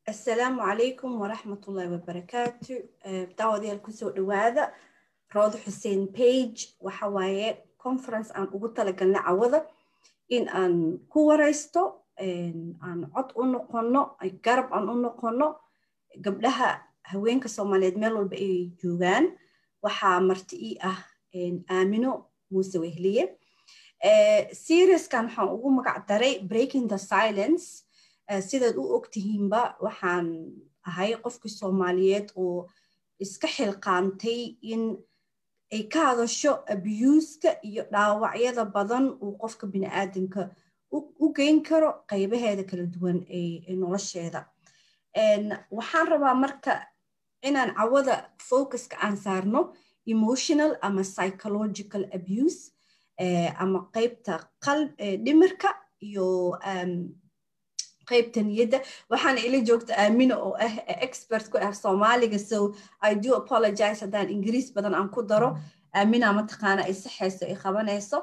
asalaamu calaykum waraxmatullaahi wabarakaatu daawadayaal kusoo dhawaada roodo xuseen page waxa waaye conference aan ugu talagalnay cawada in aan ku waraysto aan cod u noqono garab aan u noqono gabdhaha haweenka soomaaliyeed meel walba ay joogaan waxaa marti ii ah aamino muuse wehliye seriaskan waxaan ugu magac daray breaking the silence sidaad u ogtihiinba waxaan ahay qofkii soomaaliyeed oo iska xilqaantay in ay ka hadasho abuuska iyo dhaawacyada badan uu qofka bini'aadamka u geyn karo qaybaheeda kala duwan ee nolosheeda waxaan rabaa marka inaan cawada focuska aan saarno emotional ama psychological abuse ama qaybta dhimirka iyo qaybta niyadda waxaana ila joogta aamina oo ah expert ku ah soomaaliga so i do apologize haddaan ingiriis badan aan ku daro aamina mataqaana ay saxayso ay qabanayso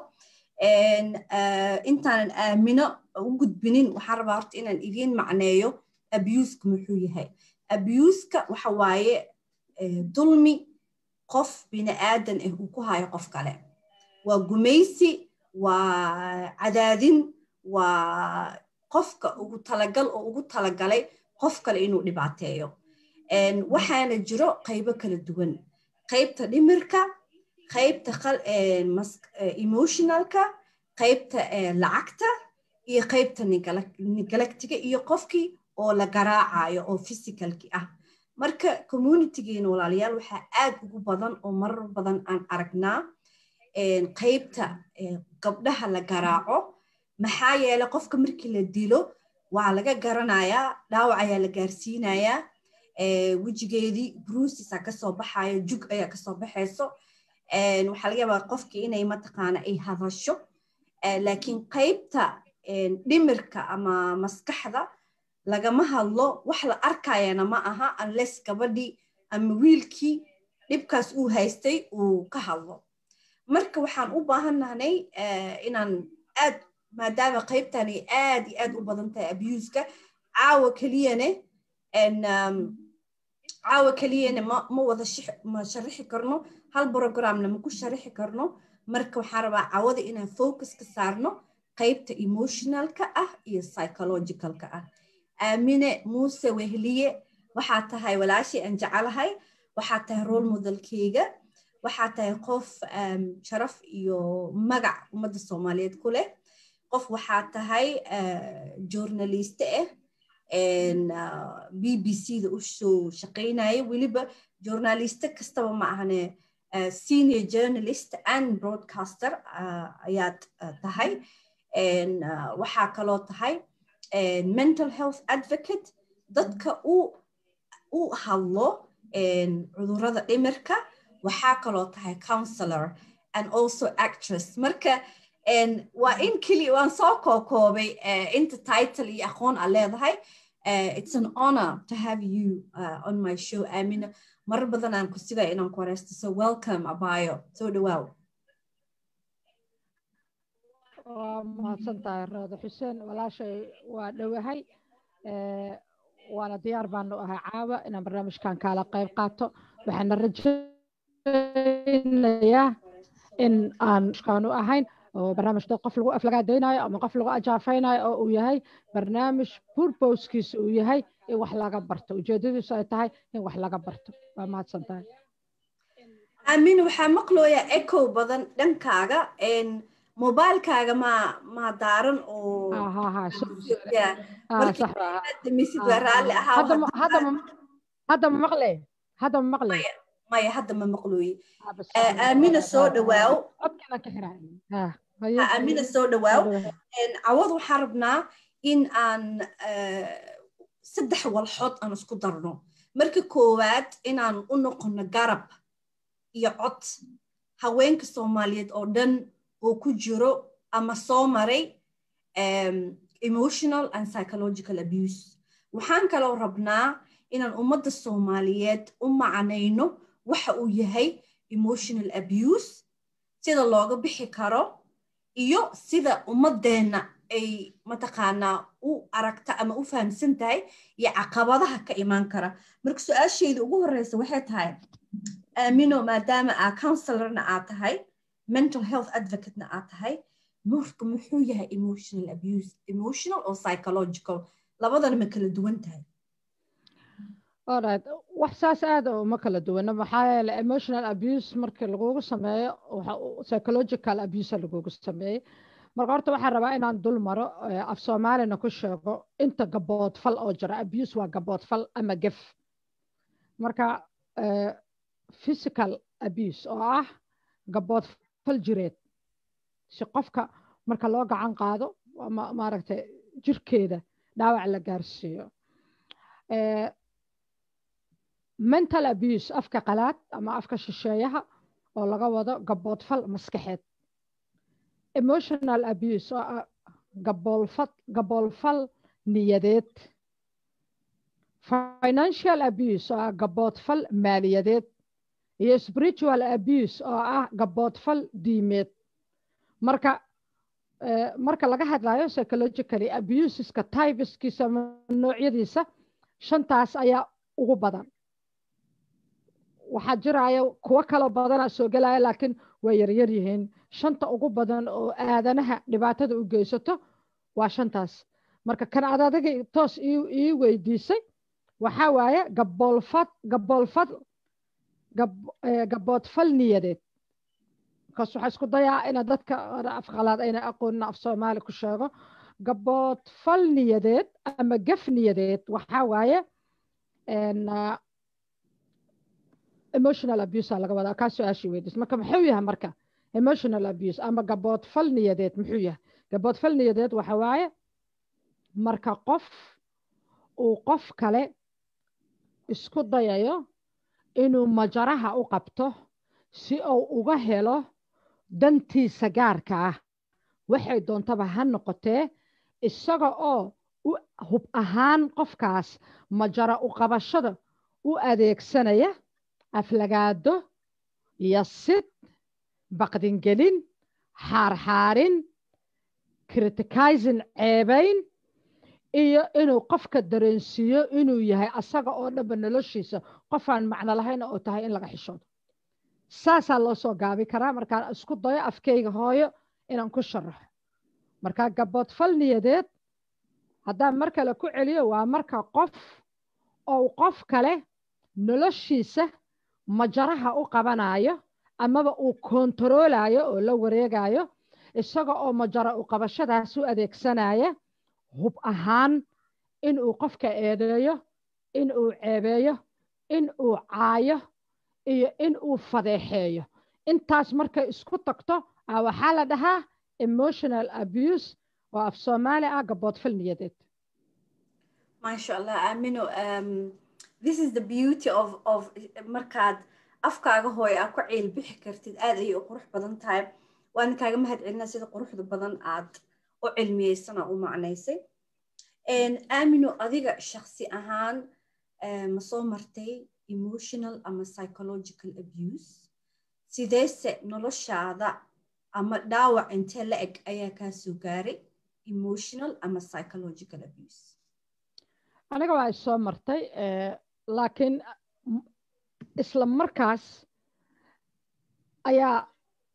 intaanan aamino u gudbinin waxaan rabaa horta inaan idiin macneeyo abuuska muxuu yahay abuuska waxa waaye dulmi qof bini'aadan ah uu ku hayo qof kale waa gumaysi waa cadaadin waa qofka ugu talagal oo ugu talagalay qof kale inuu dhibaateeyo waxaana jiro qaybo kala duwan qaybta dhimirka qaybta emotionalka qaybta lacagta iyo qaybta negalactiga iyo qofkii oo la garaacayo oo physicalki ah marka communitygeena walaalayaal waxaa aad ugu badan oo marar badan aan aragnaa qaybta gabdhaha la garaaco maxaa yeele qofka markii la dilo waa laga garanayaa dhaawac ayaa la gaarsiinayaa wejigeedii bruusisaa kasoo baxayo jug ayaa kasoo baxayso waxaa laga yaabaa qofkii inay mataqaana ay hadasho laakiin qaybta dhimirka ama maskaxda lagama hadlo wax la arkayana ma aha unless gabadhii ama wiilkii dhibkaas uu haystay uu ka hadlo marka waxaan u baahannahnay inaan aad maadaama qaybtani aad iyo aad u badan tahay abuuska caawa keliyane caawa keliyane ma wada ma sharixi karno hal programna ma ku sharixi karno marka waxaan rabaa caawada inaan focus ka saarno qaybta emotionalka ah iyo psychologicalka ah aamine muuse wehliye waxaa tahay walaashii aan jecelahay waxaa tahay role modelkeyga waxaa tahay qof sharaf iyo magac ummadda soomaaliyeed ku leh qof waxaa tahay journaliste ah b b c da u soo shaqaynaya weliba journaliste kastaba ma ahane senior journalist and broadcaster ayaad tahay waxaa kaloo tahay mental health advocate dadka u hadlo cudurrada dhimirka waxaa kaloo tahay counselor and also actress marka waa in keliya waan soo kookoobay inta title iyo aqoon aa leedahay it's an honor to have you uh, on my show amina marar badan aan ku sigaya inaan ku wareysto so welcome abayo soo dhawaaw waa mahadsan tahay roodo xuseen walaashay waa dhowahay waana diyaar baanu ahay caawa inaan barnaamijkan kaala qayb qaato waxaana rajaynayaa in aan kaanu ahayn oo barnaamij dad qof lagu aflagaadaynayo ama qof lagu ajaafaynayo oo uu yahay barnaamij purposkiisa uu yahay in wax laga barto ujeedadiisu ay tahay in wax laga barto waa mahadsan tahay aamin waxaa maqlooyaa echo badan dhankaaga mobilekaaga ma ma daaran oo hadda ma maqle hadda ma maqle maya hadda ma maqlooye aamina soo dhawaaw aamina soo dhawaaw cawad waxaan rabnaa in aan saddex walxood aan isku darno marka koowaad inaan u noqono garab iyo cod haweenka soomaaliyeed oo dhan oo ku jiro ama soo maray emotional and psychological abuse waxaan kaloo rabnaa inaan ummadda soomaaliyeed u macnayno waxa uu yahay emotional abuse sida looga bixi karo iyo sida ummadeenna ay mataqaanaa u aragta ama u fahamsan tahay iyo caqabadaha ka imaan kara marka su-aashayda ugu horeysa waxay tahay aamino maadaama aa counselorna aad tahay mental health advocatena aad tahay marka muxuu yahay emotional abuse emotional or psychological labadana ma kala duwan tahay alright wax saas aada uma kala duwana maxaa yeele emotional abuse markii lagugu sameeyo psychological abuse lagugu sameeyey marka horta waxaan rabaa inaan dul maro af soomaalina ku sheego inta gaboodfal oo jira abuse waa gaboodfal ama gef marka physical abuse oo ah gaboodfal jireed si qofka marka loo gacan qaado ama maaragtay jirkeeda dhaawac la gaarsiiyo mental abuse afka qalaad ama afka shisheeyaha oo laga wado gaboodfal maskaxeed emotional abuse oo ah gaboolfad gaboolfal niyadeed financial abuse oo ah gaboodfal maaliyadeed iyo spiritual abuse oo ah gaboodfal diimeed marka marka laga hadlayo psychologically abuseska typeskiisa noocyadiisa shantaas ayaa ugu badan waxaa jiraya kuwo kaloo badana soo gelaya laakiin way yaryar yihiin shanta ugu badan oo aadanaha dhibaatada u geysato waa shantaas marka kan ad adiga toos ii weydiisay waxaa waaye gaboolfad gaboolfad gaboodfal niyadeed markaas waxaa isku dayaa ina dadka afqalaad ayna aqoonin af soomaali ku sheego gaboodfal niyadeed ama gef niyadeed waxaa waaye emotional abuse laga wadaa kaa su-aashii weydiis marka muxuu yahay marka emotional abuse ama gaboodfal niyadeed muxuu yahay gaboodfal niyadeed waxa waaye marka qof uu qof kale isku dayayo inuu majaraha u qabto si uu uga helo dantiisa gaarka ah waxay doontaba ha noqotee isaga oo hub ahaan qofkaas majara u qabashada u adeegsanaya aflagaado yasid baqdingelin xaarxaarin criticizing ceebayn iyo inuu qofka dareensiiyo inuu yahay asaga oo dhanba noloshiisa qofaan macno lahayn oo tahay in laga xishoodo saasaa loo soo gaabi karaa markaan isku dayo afkeyga hooyo inaan ku sharaxo markaa gaboodfal niyadeed haddaan mar kale ku celiyo waa marka qof ou qof kale noloshiisa majaraha u qabanayo amaba uu kontaroolayo oo la wareegayo isaga oo majara u qabashadaas u adeegsanaya hub ahaan in uu qofka eedeeyo in uu ceebeeyo in uu caayo iyo in uu fadeexeeyo intaas markay isku tagto a waxaa la dhahaa emotional abuse oo af soomaali ah gaboodfal niyadeed maasha allah aamino this is the beauty of of markaad afkaaga hooy aa ku ciil bixi kartid aad ayay u qurux badan tahay waana kaaga mahad celinaa sida quruxda badan aad u cilmiyeysana u macnaysay aamino adiga shaksi ahaan ma soo martay emotional ama psychological abuse sideese noloshaada ama dhaawac intee la eg ayaa kaa soo gaaray emotional ama psychological abuse aniga waa isoo martay laakiin isla markaas ayaa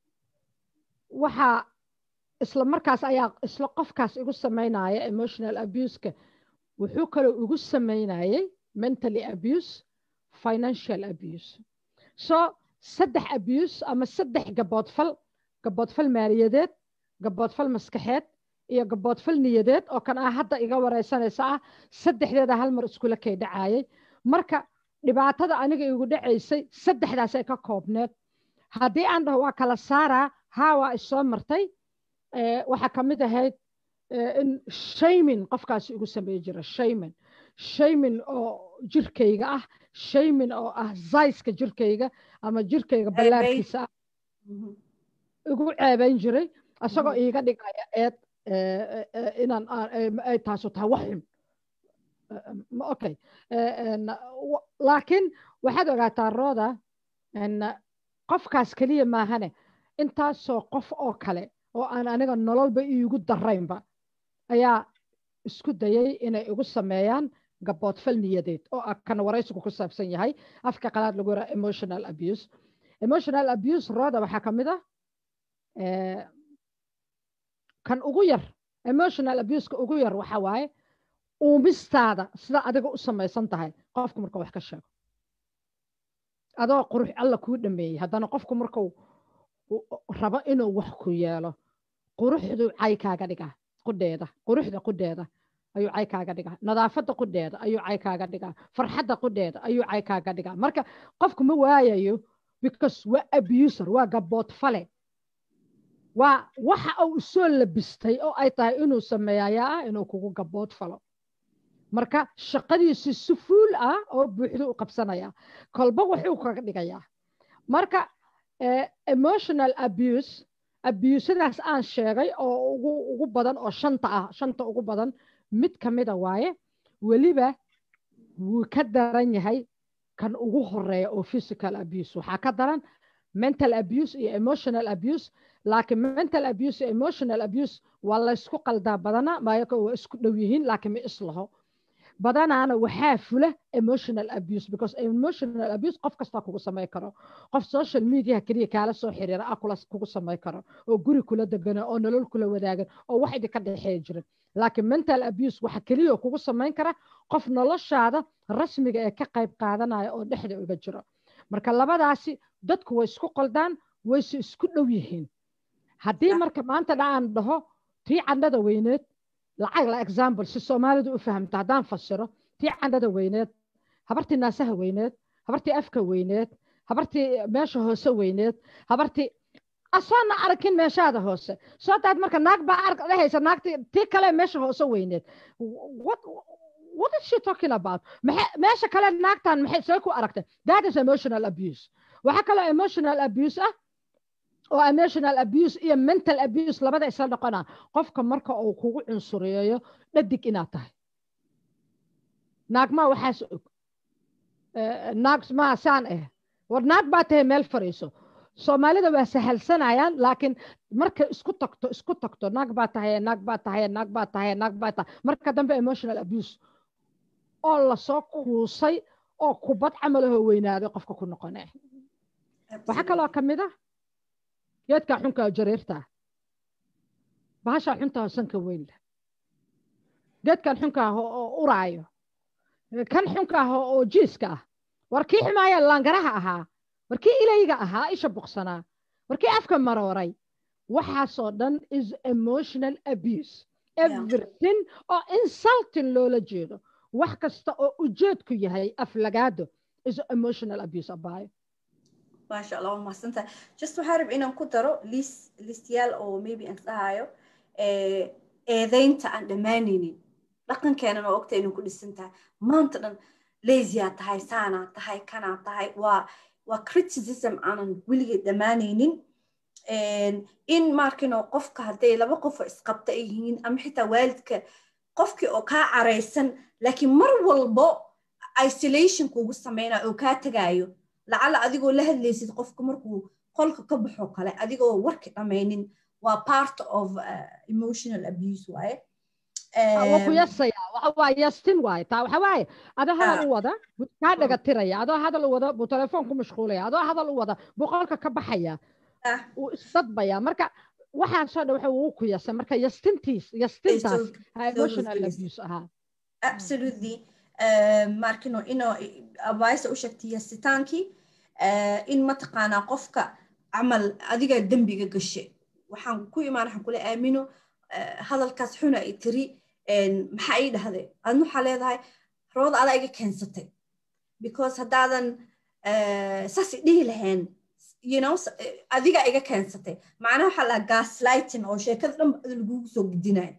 waxaa isla markaas ayaa isla qofkaas igu samaynaya emotional abuseka wuxuu kaloo igu samaynayay mentally abuse financial abuse so saddex abuse ama saddex gaboodfal gaboodfal maaliyadeed gaboodfal maskaxeed iyo gaboodfal niyadeed oo kan ah hadda iga wareysanaysa ah saddexdeeda hal mar iskula kay dhacayay marka dhibaatada aniga igu dhacaysay saddexdaas ay ka koobneed haddii aan dhaho waa kala saaraa haa waa isoo martay waxaa ka mid ahayd in shaymin qofkaasi igu sameey jira shaymin shaymin oo jirkayga ah shaymin oo ah zayska jirkayga ama jirkayga ballaarkiisa ah igu ceebayn jiray isagoo iiga dhigaya eed inaan ay taasu tahay wax xun okay laakiin waxaad ogaataa rooda qofkaas keliya maahane intaasoo qof oo kale oo aan aniga nololba iigu daraynba ayaa isku dayay inay igu sameeyaan gaboodfal niyadeed oo ah kan waraysigu ku saabsan yahay afka qalaad lagu yaraa emotional abuse emotional abuse rooda waxaa ka mid ah kan ugu yar emotional abuseka ugu yar waxa waaye uumistaada sida adiga u samaysan tahay qofku marka wax ka sheego adoo qurux alla kuu dhameeyey haddana qofku markuu rabo inuu wax ku yeelo quruxdu cay kaaga dhigaa qudheeda quruxda qudheeda ayuu cay kaaga dhigaa nadaafadda qudheeda ayuu cay kaaga dhigaa farxadda qudheeda ayuu cay kaaga dhigaa marka qofku ma waayayo because waa abuser waa gabood fale waa waxa uu soo labistay oo ay tahay inuu sameeyayaa ah inuu kugu gabood falo marka shaqadiisi si fuul ah oo buuxdo u qabsanaya kolba wuxuu kaga dhigayaa marka emotional abuse abusadaas aan sheegay oo ugu ugu badan oo shanta ah shanta ugu badan mid ka mida waaye weliba wuu ka daran yahay kan ugu horeeya oo physical abuse waxaa ka daran mental abuse iyo emotional abuse laakiin mental abuse iyo emotional abuse waa laysku qaldaa badana maayaka waa isku dhow yihiin laakiin ma islaho badanaana waxaa fula emotional abuse because emotional abuse qof kastaa kugu samay karo qof social media keliya kaala soo xiriira ah kula kugu samay karo oo guri kula degana oo nolol kula wadaagan oo wax idinka dhexeeya jirin laakiin mental abuse waxa keliya kugu samayn kara qof noloshaada rasmiga ee ka qayb qaadanaya oo dhexda uga jiro marka labadaasi dadku way isku qoldaan wayse isku dhow yihiin haddii marka maanta dhacaan dhaho tii candhada weyneed lacag la example si soomaalidu u fahamto haddaan fasiro tii candhada weyneed habartii naasaha weyneed habartii afka weyneed habartii meesha hoose weyneed habartii asoona arkin meeshaada hoose soo daad marka naag baa ark dhehaysa naagtii tii kale meesha hoose weyneed what what is she talking about meesha kale naagtan maxay see ku aragtay that is emotional abuse waxaa kaloo emotional abuse ah oo emotional abuse iyo mental abuse labada isla noqona qofka marka uu kugu cunsuriyeeyo dhadig inaad tahay naag maa waxaas og naag maa saan ah war naag baa tahay meel fariiso soomaalida waa sahalsanayaan laakiin marka isku tagto isku tagto naag baa tahay naag baa tahay naag baa tahay naag baa tahay marka dambe emotional abuse oo lasoo kuusay oo kubad camalahoo weynaaday qofka ku noqone waxaa kaloo ka mid ah geedkaa xunkaa jareertaa bahashaa xuntaa sanka weyn leh geedkan xunkaah oo uraayo kan xunkaah oo jiiska ah war kii xumaaya laangaraha ahaa war kii ilayga ahaa isha boqsanaa war kii afka marooray waxaasoo dhan is emotional abuse everything oo insulting loola jeedo wax kasta oo ujeedku yahay aflagaado is emotional abuse abaayo maasha allah waa mahadsantahay just waxaa rab inaan ku daro liis liistyaal oo maybe aan dhahayo eedeynta aan dhammaanaynin dhaqankeena oo ogta inay ku dhisan tahay maanta dhan laziyaa tahay saanaa tahay kanaa tahay waa waa criticism aanan weligeed dhammaanaynin in markino qofka hadday laba qofoo isqabta ay yihiin ama xitaa waalidka qofkii oo kaa caraysan laakiin mar walbo isolation kuugu samaynayo oo kaa tegaayo lacala adigoo la hadlaysid qofka markuu qolka ka baxo kale adigoo warki dhammaynin waa part of emotional abuse waaye waa ku yasaya waxa waa yastin waaye taa waxa waaye adoo hadal u wada buu kaa dhaga tiraya adoo hadal u wada buu telefoon ku mashquulaya adoo hadal u wada buu qolka ka baxaya uu isdadbaya marka waxaasoo dhan waxa uu ku yasa marka yastintiis yastintaas emotional abuse ahaa absolutely markino inoo advice u sheegtay yasitaankii in mataqaanaa qofka camal adiga dembiga gashe waxaan ku imaan waxaan kula aamino hadalkaas xuna ay tiri maxaa ii dhahday adna waxaa leedahay rooda adaa iga keensatay because haddaadan saas dhihi lahayn you know adiga iga keensatay macnaha waxaa lahaa gaslighting oo sheekada dhan lagugu soo gudinayo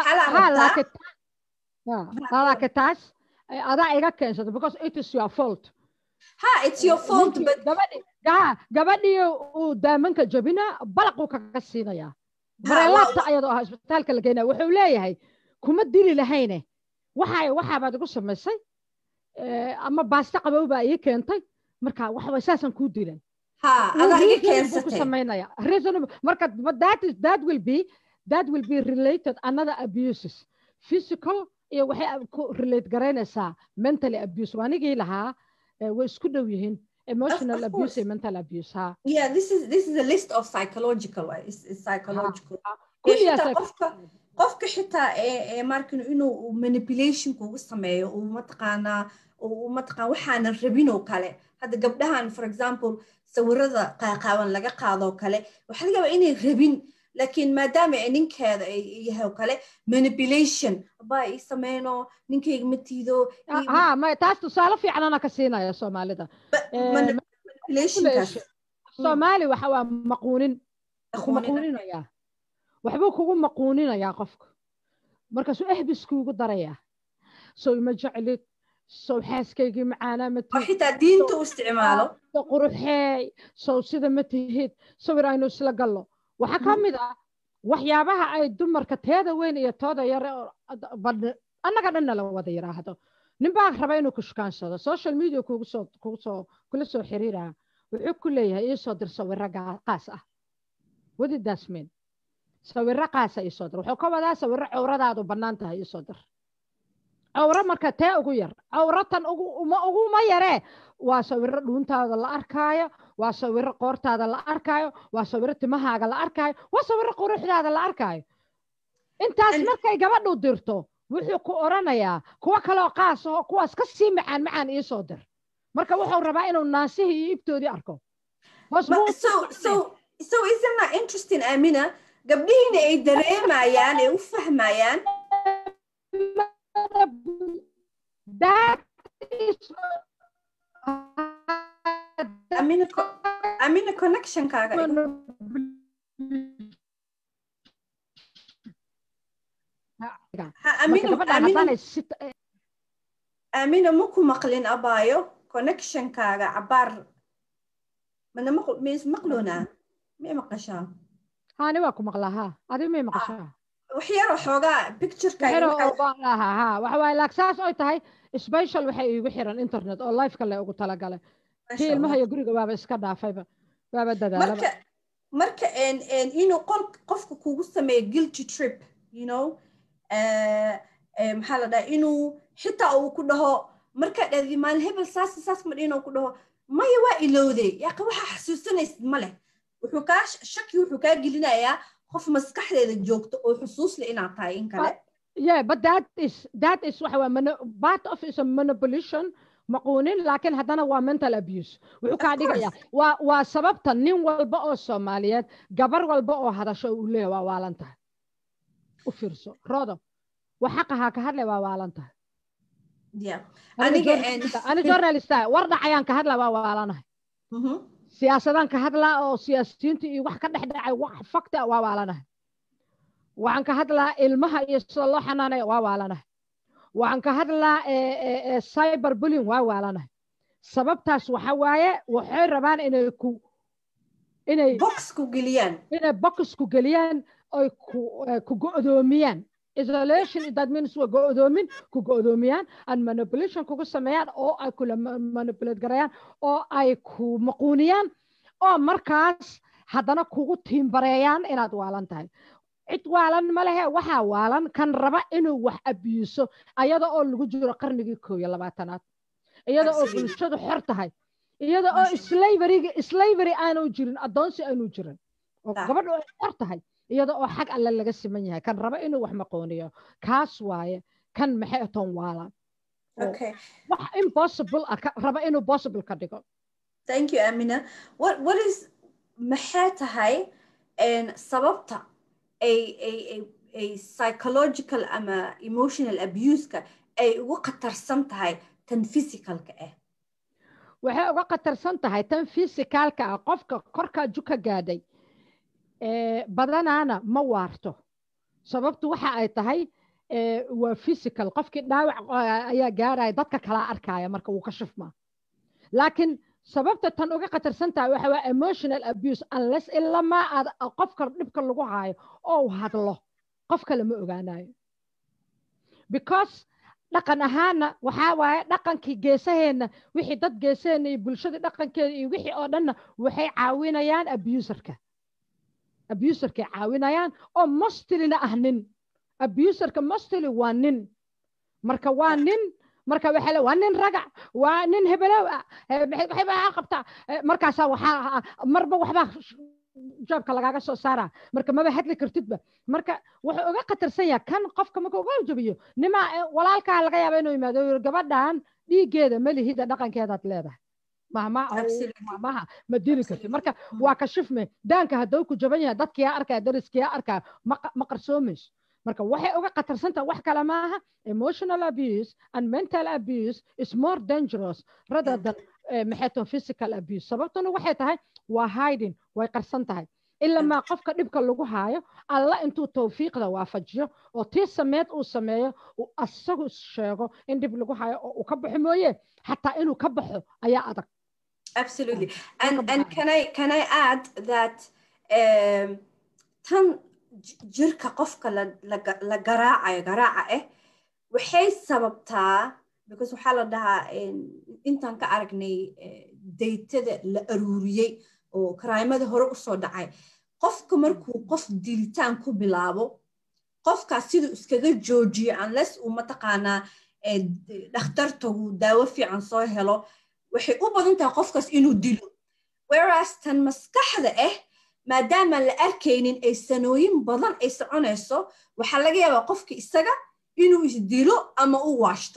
laakiin taas adaa iga keensatay because it is your fault ha it's your fault but gabadhii uu daamanka jabina balaquu kaga siinayaa bareelaabta ayadoo ah isbitaalka la geynaya wuxuu leeyahay kuma dili lahayne waxa waxaabaad igu samaysay ama baasto qabow baa ii keentay marka waxa saasaan kuu dilay samaynaya reasonable marka that is that will be that will be related another abuses physical iyo waxay ku relate garaynaysaa mentally abuse waanigii lahaa way isku dhow yihiin emotional of abuse course. iyo mental abuse ha yeah this is this is a list of psychological way it's, it's psychological kulliyaas xitaa ay- qofka qofka xitaa ee ee markin inuu manipulation kugu sameeyo uu mataqaanaa uu mataqaan waxaanan rabin oo kale hadda gabdhahan for example sawirada qaaqaaban laga qaado oo kale waxaa laga yaabaa inay rabin laakiin maadaama ay ninkeeda ay yahay oo kale manipulation abaa ii sameyno ninkayga ma tiido ii- ha ma taas tusaale fiican ana ka siinaya soomaalida eh, mani- manipulationkaas soomaali waxa waa maquunin ku Aqoonina. maquuninayaa waxbuu kugu maquuninayaa qofka markaasuu ehbis kuugu darayaa sow ima jeclid sow xaaskaygii macaanaa ma oo tihid xitaa diinta u isticmaalo sow quruxeey sow sida ma tihid sawir aynu isla gallo waxaa ka mid ah waxyaabaha ay dumarka teeda weyn iyo tooda yare oo ad- badh- annaga dhanna la wada yidhaahdo ninbaa raba inuu ku shukaansado social media kugu soo kugu soo kula soo xiriiraya wuxuu ku leeyahay ii soo dir sawiro gaa- qaas ah wadi daasmeen sawiro qaasa ii soo dir wuxuu ka wadaa sawiro cawradaadu bannaan tahay ii soo dir cawro marka tee ugu yar cawro tan ugu uma uguma yaree waa sawiro dhuuntaada la arkaayo waa sawiro qoortaada la arkaayo waa sawiro timahaaga la arkaayo waa sawiro quruxdaada la arkaayo intaas And- markay gabadhu dirto wuxuu ku oranayaa kuwo kaleoo qaas oo kuwaas ka sii macaan macaan ii soo dir marka wuxuu rabaa inuu naasihii iyo ibtoodii arko hoos Ma- buu u so so so isn't that interesting amina gabdhihiina ay dareemayaan ay u fahmayaan That is amina co- amina connectionkaaga ha amina amina amina ma ku maqlin abaayo connectionkaaga cabaar mana maq- mis maqloonaa may maqashaa hani waa ku maqlaa ha adiga may maqashaa wax yaroo xoogaa picturekaaga xero waxa- oo baan ahaa ha waxa waaye laak saas oy tahay special waxay iigu xiran internet oo lifeka le ugu talagalay Masha kii ilmaha Allah. iyo guriga waaba iska dhaafayba waaba dadaalaba marka marka en en inuu qol qofka kugu sameeyo guilty trip you know eh, eh, maxaa la dhaha inuu xitaa uu ku dhaho markaa dhahdi maalin hebel saas iyo saas ma dhihin uu ku dhaho maya waa ilowday yaqa waxaa xasuusanaysid ma leh wuxuu kaa shaki wuxuu kaa gelinayaa qof maskaxdeeda joogto oo xusuus leh inaad tahay in kale yeah but that is that is waxa waa mono- part of is a manipulation maquunin laakiin haddana waa mental abuse wuxuu kaa Of dhigaya waa waa sababta nin walba oo soomaaliyeed gabar walba oo hadasho uu leeyahay waa waalan tahay u fiirso rodo wax xaqahaa ka hadlay waa waalan tahay yeah aniga aniga en journalist- ani journalista war dhacayaan ka hadlaa waa waalanahay Mhm. siyaasadaan ka hadlaa oo siyaasiyiinta iyo wax ka dhex dhacay wax fakta waa waalanahay waxaan ka hadlaa ilmaha iyo sida loo xanaanaya waa waalanahay waxaan ka hadlaa eh, eh, eh, cyber bullying waa waalanahay sababtaas waxa waaye waxay rabaan inay ku inay box ku geliyaan inay box ku geliyaan oy ku eh, ku go'doomiyaan isolation that means waa go'doomin ku go'doomiyaan and manipulation kugu sameeyaan oo ay kula ma- manipulate garayaan oo ay ku maquuniyaan oo markaas haddana kugu tiimbareeyaan inaad waalan tahay cid waalan ma lehe waxaa waalan kan raba inuu wax abiiso ayada oo lagu jiro qarnigii koob iyo labaatanaad iyada oo Absolutely. bulshadu xor tahay iyada oo Masha Allah. slaveryga slavery aanu jirin addoonsi aanu jirin oo Ah. gabadhu ay xor tahay iyada oo xag alle laga siman yahay kan raba inuu wax maqooniyo kaas waaye kan maxay toon waalan oo okay wax impossible ah ka- raba inuu possible ka dhigo Thank you, Amina. What what is maxay tahay en sababta ay ay ay ay psychological ama emotional abuse-ka ay ugu khatarsan tahay tan physicalka ah waxay uga khatarsan tahay tan physicalka ah qofka korkaa juka gaadhay ee, badanaana ma waarto sababtu waxa ay tahay ee, waa physical qofkii dhaawac ah, ayaa gaaraya dadka kala arkaya marka wuu ka shifmaa laakiin sababta tan uga khatarsan tahay waxa waa emotional abuse unless ilamaa aad qofka dhibka lagu haayo oo uu hadlo qof kale ma ogaanayo because dhaqan ahaana waxaa waaye dhaqankii geesaheenna wixii dad geesaheenna iyo bulshada dhaqankeeda iyo wixii oo dhanna waxay caawinayaan abuserka abuserkay caawinayaan oo mostilina ah nin abuserka mostly waa nin marka waa nin marka waxa waa nin ragac waa nin hebelow ah waxay baa qabtaa markaasaa waxaa marba waxbaa joobka lagaaga soo saaraa marka maba hadli kartidba marka wuxuu uga khatarsan yahay kan qofka marka uga jabiyo nima walaalkaa laga yaaba inuu yimaado gabadhan dhiiggeeda malihida dhaqankeedaad leedahay mahmaha ma dili kartid marka waa ka shifme daanka hadduu ku jaban yahay dadkiyaa arkaa dariskiyaa arkaa ma qarsoomayso marka waxay uga khatarsantaha wax kale maaha emotional abuse and mental abuse is more dangerous rather than maxayton physical abuse sababtuna waxay tahay waa hiding way qarsan tahay ilamaa qofka dhibka lagu haayo alla intuu tawfiiqda waafajiyo oo tii sameed uu sameeyo uu asagu sheego in dhib lagu haayo oo uu ka baxo mooye xataa inuu ka baxo ayaa adag absolutely and and can i can i add that um, tan jirka qofka la garaacayo garaaca ah waxay sababtaa because waxaa la dhahaa intaan ka aragnay daytada la aruuriyey oo karaamada hore usoo dhacay qofka markuu qof dilitaan ku bilaabo qofkaas siduu iskaga joojiyo unless uu mataqaanaa dhakhtartagu daawo fiican soo helo waxay u badan tahay qofkaas inuu dilo whereas tan maskaxda ah maadaama la arkaynin ay sanooyin badan ay soconayso waxaa laga yaabaa qofka isaga inuu isdilo ama u waashto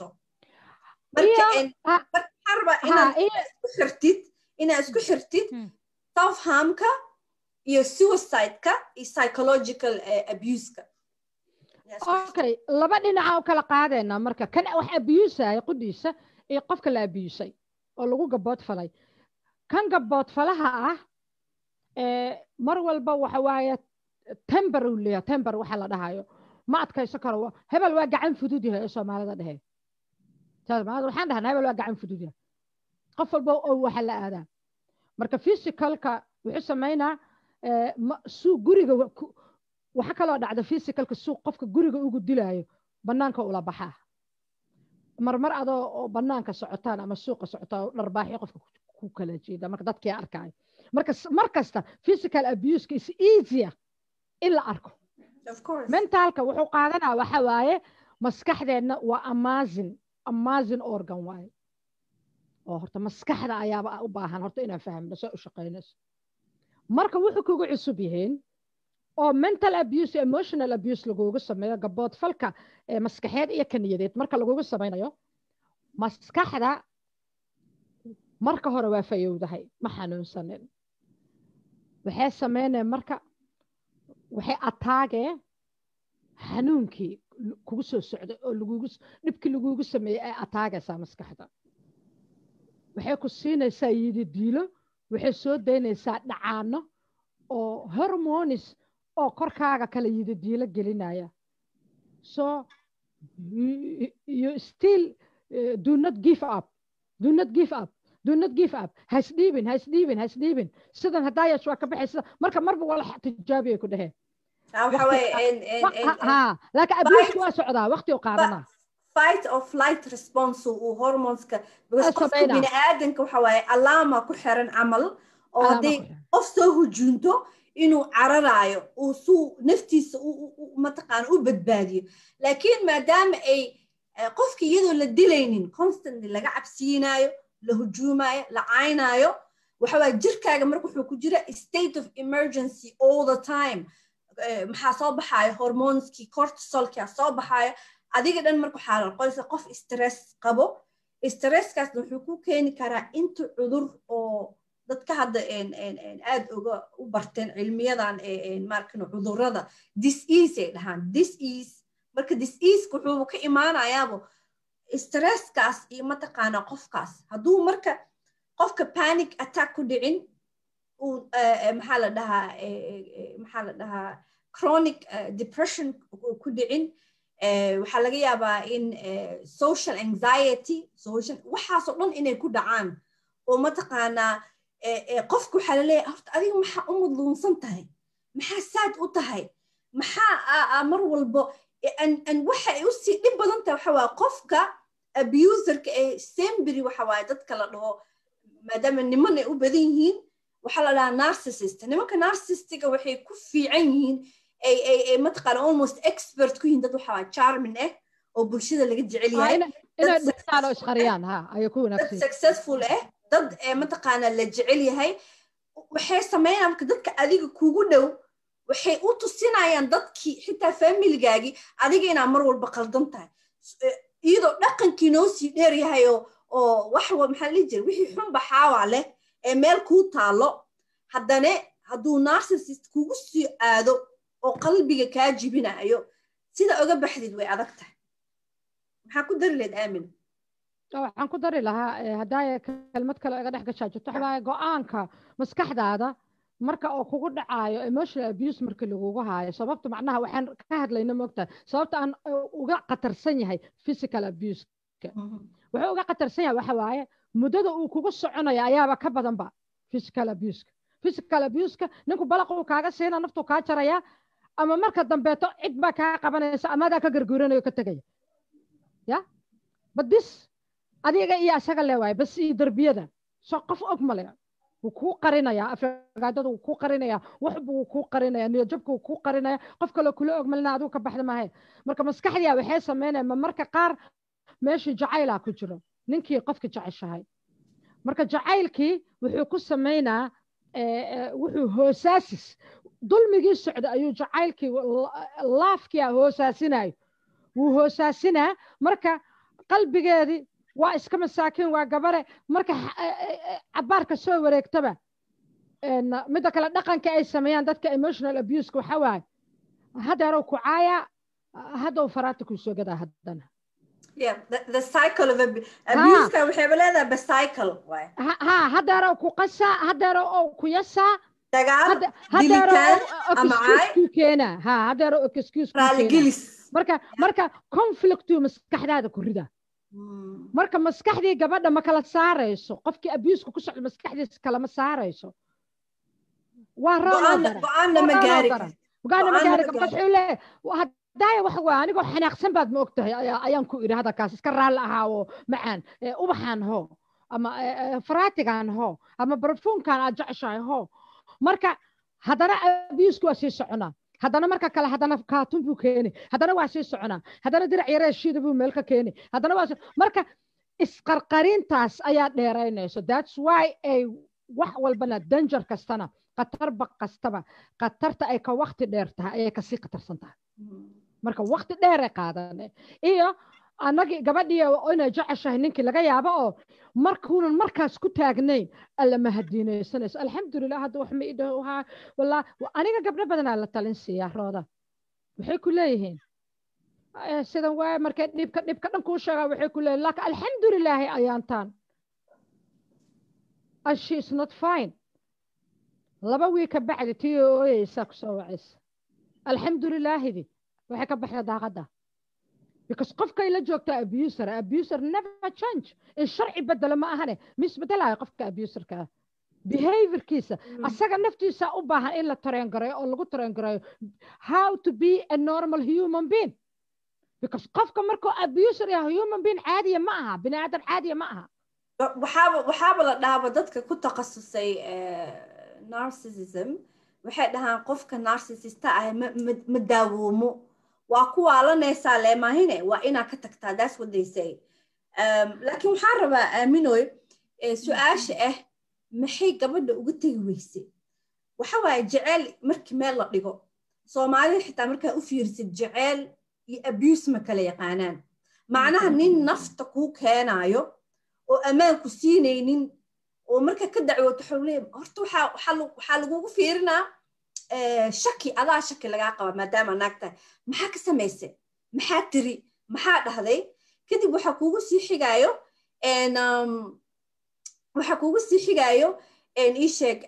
marka inaad isku xirtid inaad isku xirtid self harmka iyo suicide-ka iyo psychological abuse-ka okay laba dhinaca u kala qaadayna marka kan wax abusaya qudhiisa iyo qofka la abusay oo lagu gaboodfalay kan gaboodfalaha ah mar walba waxa waaye tember uu leeyahay tember waxa la dhahayo ma adkayso karo hebel waa gacan fudud yahay ee soomaalida dhehe waxaan dhahnaa hebel waa gacan fudud yahay qof walba oo waxa la aadaa marka physicalka wuxuu samaynaa suu guriga waxa kaloo dhacda physicalka suu qofka guriga ugu dilaayo bannaanka ula baxaa marmar adoo oo bannaanka socotaan ama suuqa socotaan dharbaaxyo qofka ku kala jeeda marka dadkii arkaayo marka mar kasta physical abuseka is easier in la arko mentalka wuxuu qaadanaa waxa waaye maskaxdeenna waa amazin amazin organ waaye oo horta maskaxda ayaaba u baahan horta inaan fahmno soo u shaqaynayso marka wuxuu kugu cusub yihiin oo mental abuse emotional abuse lagugu sameeyo gaboodfalka maskaxeed iyo kaniyadeed marka lagugu samaynayo maskaxda marka hore waa fayowdahay ma xanuunsanin waxay sameynaya marka waxay ataagee xanuunkii kugu soo socday oo lagugu dhibkii lagugu sameeyey ay ataagaysaa maskaxda waxay ku siinaysaa yidi diilo waxay soo daynaysaa dhacaano oo hormonis oo korkaaga kala yidi diilo gelinaya so you still uh, do not give up do not give up do not give up hasdhiibin hasdhiibin hasdhiibin sidan haddaa yeesh waa ka baxay sida marka marba wala tijaabiyay ku dheheen laakiin abuusku waa socdaa waqti u qaadanaa fight or flight response uu hormonska because qofka bini aadanka waxa waaye alaama ku xiran camal oo hadday qof soo hujuunto inuu cararaayo uu suu naftiisa mataqaana u badbaadiyo laakiin maadaama ay qofka iyadoo la dilaynin constantly laga cabsiinaayo la hujuumaayo la caynaayo waxawaa jirkaaga marka wuxuu ku jira state of emergency all the time maxaa soo baxaayo hormoneskii cortisolkia soo baxaayo adiga dhan marka waxaa noqonaysa qof stress qabo stresskaasna wuxuu ku keeni karaa inta cudur oo dadka hadda aad uga u barteen cilmiyadan markan cudurada disease ay dhahaan disease marka diseaseka wuxuu ka imaanayaabo stresskaas iyo mataqaana qofkaas hadduu marka qofka panic attack ku dhicin uu maxaa la dhahaa maxaa la dhahaa chronic depression ku dhicin waxaa laga yaabaa in social anxiety social waxaasoo dhan inay ku dhacaan oo mataqaanaa qofka waxaa laleeyahay horta adiga maxaa u mudluunsan tahay maxaa saad u tahay maxaa mar walbo waxa ay usii dhib badan tahay waxa waa qofka abuserka ee sembry waxa waaye dadka la dhaho maadaama niman ay u badan yihiin waxaa la dhahaa narcissist nimanka narcissistiga waxay ku fiican yihiin ay ay ay mataqaana almost expert ku yihiin dad waxaa charmin ah oo bulshada laga jecel yahay inay dhistaan oo isqariyaan ha ayay ku dad wanaagsan successful ah dad mataqaana la jecel yahay waxay sameynayaan marka dadka adiga kugu dhow waxay u tusinayaan dadkii xitaa familigaagii adiga inaa mar walba qaldan tahay iyadoo dhaqankii noo sii dheer yahay oo oo wax maxaa lihi jira wixii xun baxaawa leh ee meel kuu taalo haddane hadduu narcissist kugu sii aado oo qalbiga kaa jibinayo sida oga baxdid way adag tahay maxaa ku dari lahayd aamin waxaan ku dari lahaa haddaaya kelmad kale iga dhex gashaa jirto waxa waaye go-aanka maskaxdaada marka oo kugu dhacaayo emotional abuse marka lagugu haayo sababta macnaha waxaan ka hadlayna moogtahay sababta aan uga khatarsan yahay physical abuseka wuxuu uga khatarsan yahay waxa waaye muddada uu kugu soconaya ayaaba ka badanba physical abuseka physical abuseka ninku balaq uu kaaga siina naftuu kaa jaraya ama marka dambeeto cid baa kaa qabanaysa amadaa ka garguuranayo ka tegaya ya badis adiga iyo asaga le waaye bas iyo derbiyada soo qof og male wuu kuu qarinayaa afagaadada wuu kuu qarinayaa waxbu wuu kuu qarinaya niyajabka wuu kuu qarinaya qof kaloo kula og malina adigu ka baxda maahe marka maskaxdiya waxay sameynaya ma marka qaar meeshii jacaylaa ku jiro ninkii qofka jeceshahay marka jacaylkii wuxuu ku sameynaa wuxuu hoosaasis dulmigii socda ayuu jacaylkii laafkia hoosaasinayo wuu hoosaasinaa marka qalbigeedii waa iska masaakiin waa gabare marka cabaarka soo wareegtaba midda kale dhaqanka ay sameeyaan dadka emotional abuseka waxa waaye haddeerow ku caaya haddow faraata kuu soo gadaa haddana ha haddeerow ku qasaa haddeerow oo ku yasaa haddeerow keena ha haddeerow excuse marka marka conflictu maskaxdaada ku rida marka maskaxdii gabadha ma kala saarayso qofkii abuuska ku socda maskaxdiisa kalama saarayso waa rogogaana ma gaari wuxuu leeyahay hadaaya waxa waa anigoo xanaaqsan baad ma ogtahay ayaan ku idhi hadalkaas iska raalli ahaa oo macaan ubaxaan ho ama faraatigan ho ama barfuumkan aad jeceshahay ho marka haddana abuusku waa sii soconaa haddana marka kale haddana kaatun buu keeni haddana waa sii soconaa haddana dirac yaree shiida buu meel ka keeni haddana waa marka isqarqarintaas ayaa dheeraynayso that's why ay wax walbana danger kastana khatarba kastaba khatarta ay ka wakti dheer tahay ayay kasii khatarsan tahay marka wakti dheeray qaadane iyo annagii gabadhii inay jeceshahay ninkii laga yaabo oo markuunan markaas ku taagnayn alla ma hadiinaysanayso alxamdulilah hadda wax ma idhahaa wallah aniga gabdho badanaa la talin siiyaa rooda waxay ku leeyihiin sidan waay markay dhibka dhibka dhan kuu sheegaa waxay ku leeyihin laakiin alxamdulilaahi ayaantaan she is not fine laba wii ka bacdi tii ooyeysaa kusoo wacaysa alxamdulilaahidi waxay ka baxda daaqadda because qofkay la joogtaa abuser abuser never change in sharci bedelo ma ahane misbedelayo qofka abuserka ah behaviorkiisa asaga naftiisa u baahan in la tareengarayo oo lagu tareengarayo how to be a normal human being because qofka markuu abuser yahay human being caadiya ma aha bini aadan caadiya ma aha waxaaba waxaaba la dhahaaba dadka ku takhasusay narcissism waxay dhahaan qofka narcissista ah ma daawoomo waa ku waalanaysaa leemahine waa inaa ka tagtaa that's what they say laakiin waxaan rabaa aaminoy su-aasha ah maxay gabadha uga tegi weyse waxa waaye jeceyl markii meel la dhigo soomaalida xitaa markaa u fiirsid jeceyl iyo abuse ma kala yaqaanaan macnaha nin nafta kuu keenaayo oo ammaanku siinaynin oo marka ka dacwooto xowle horta waxaa lagugu fiirinaa shaki adaa shaki lagaa qaba maadaama naag tahay maxaa ka samayse maxaa tiri maxaa dhahday kadib waxaa kuugu sii xigaayo waxaa kuugu sii xigaayo ii sheeg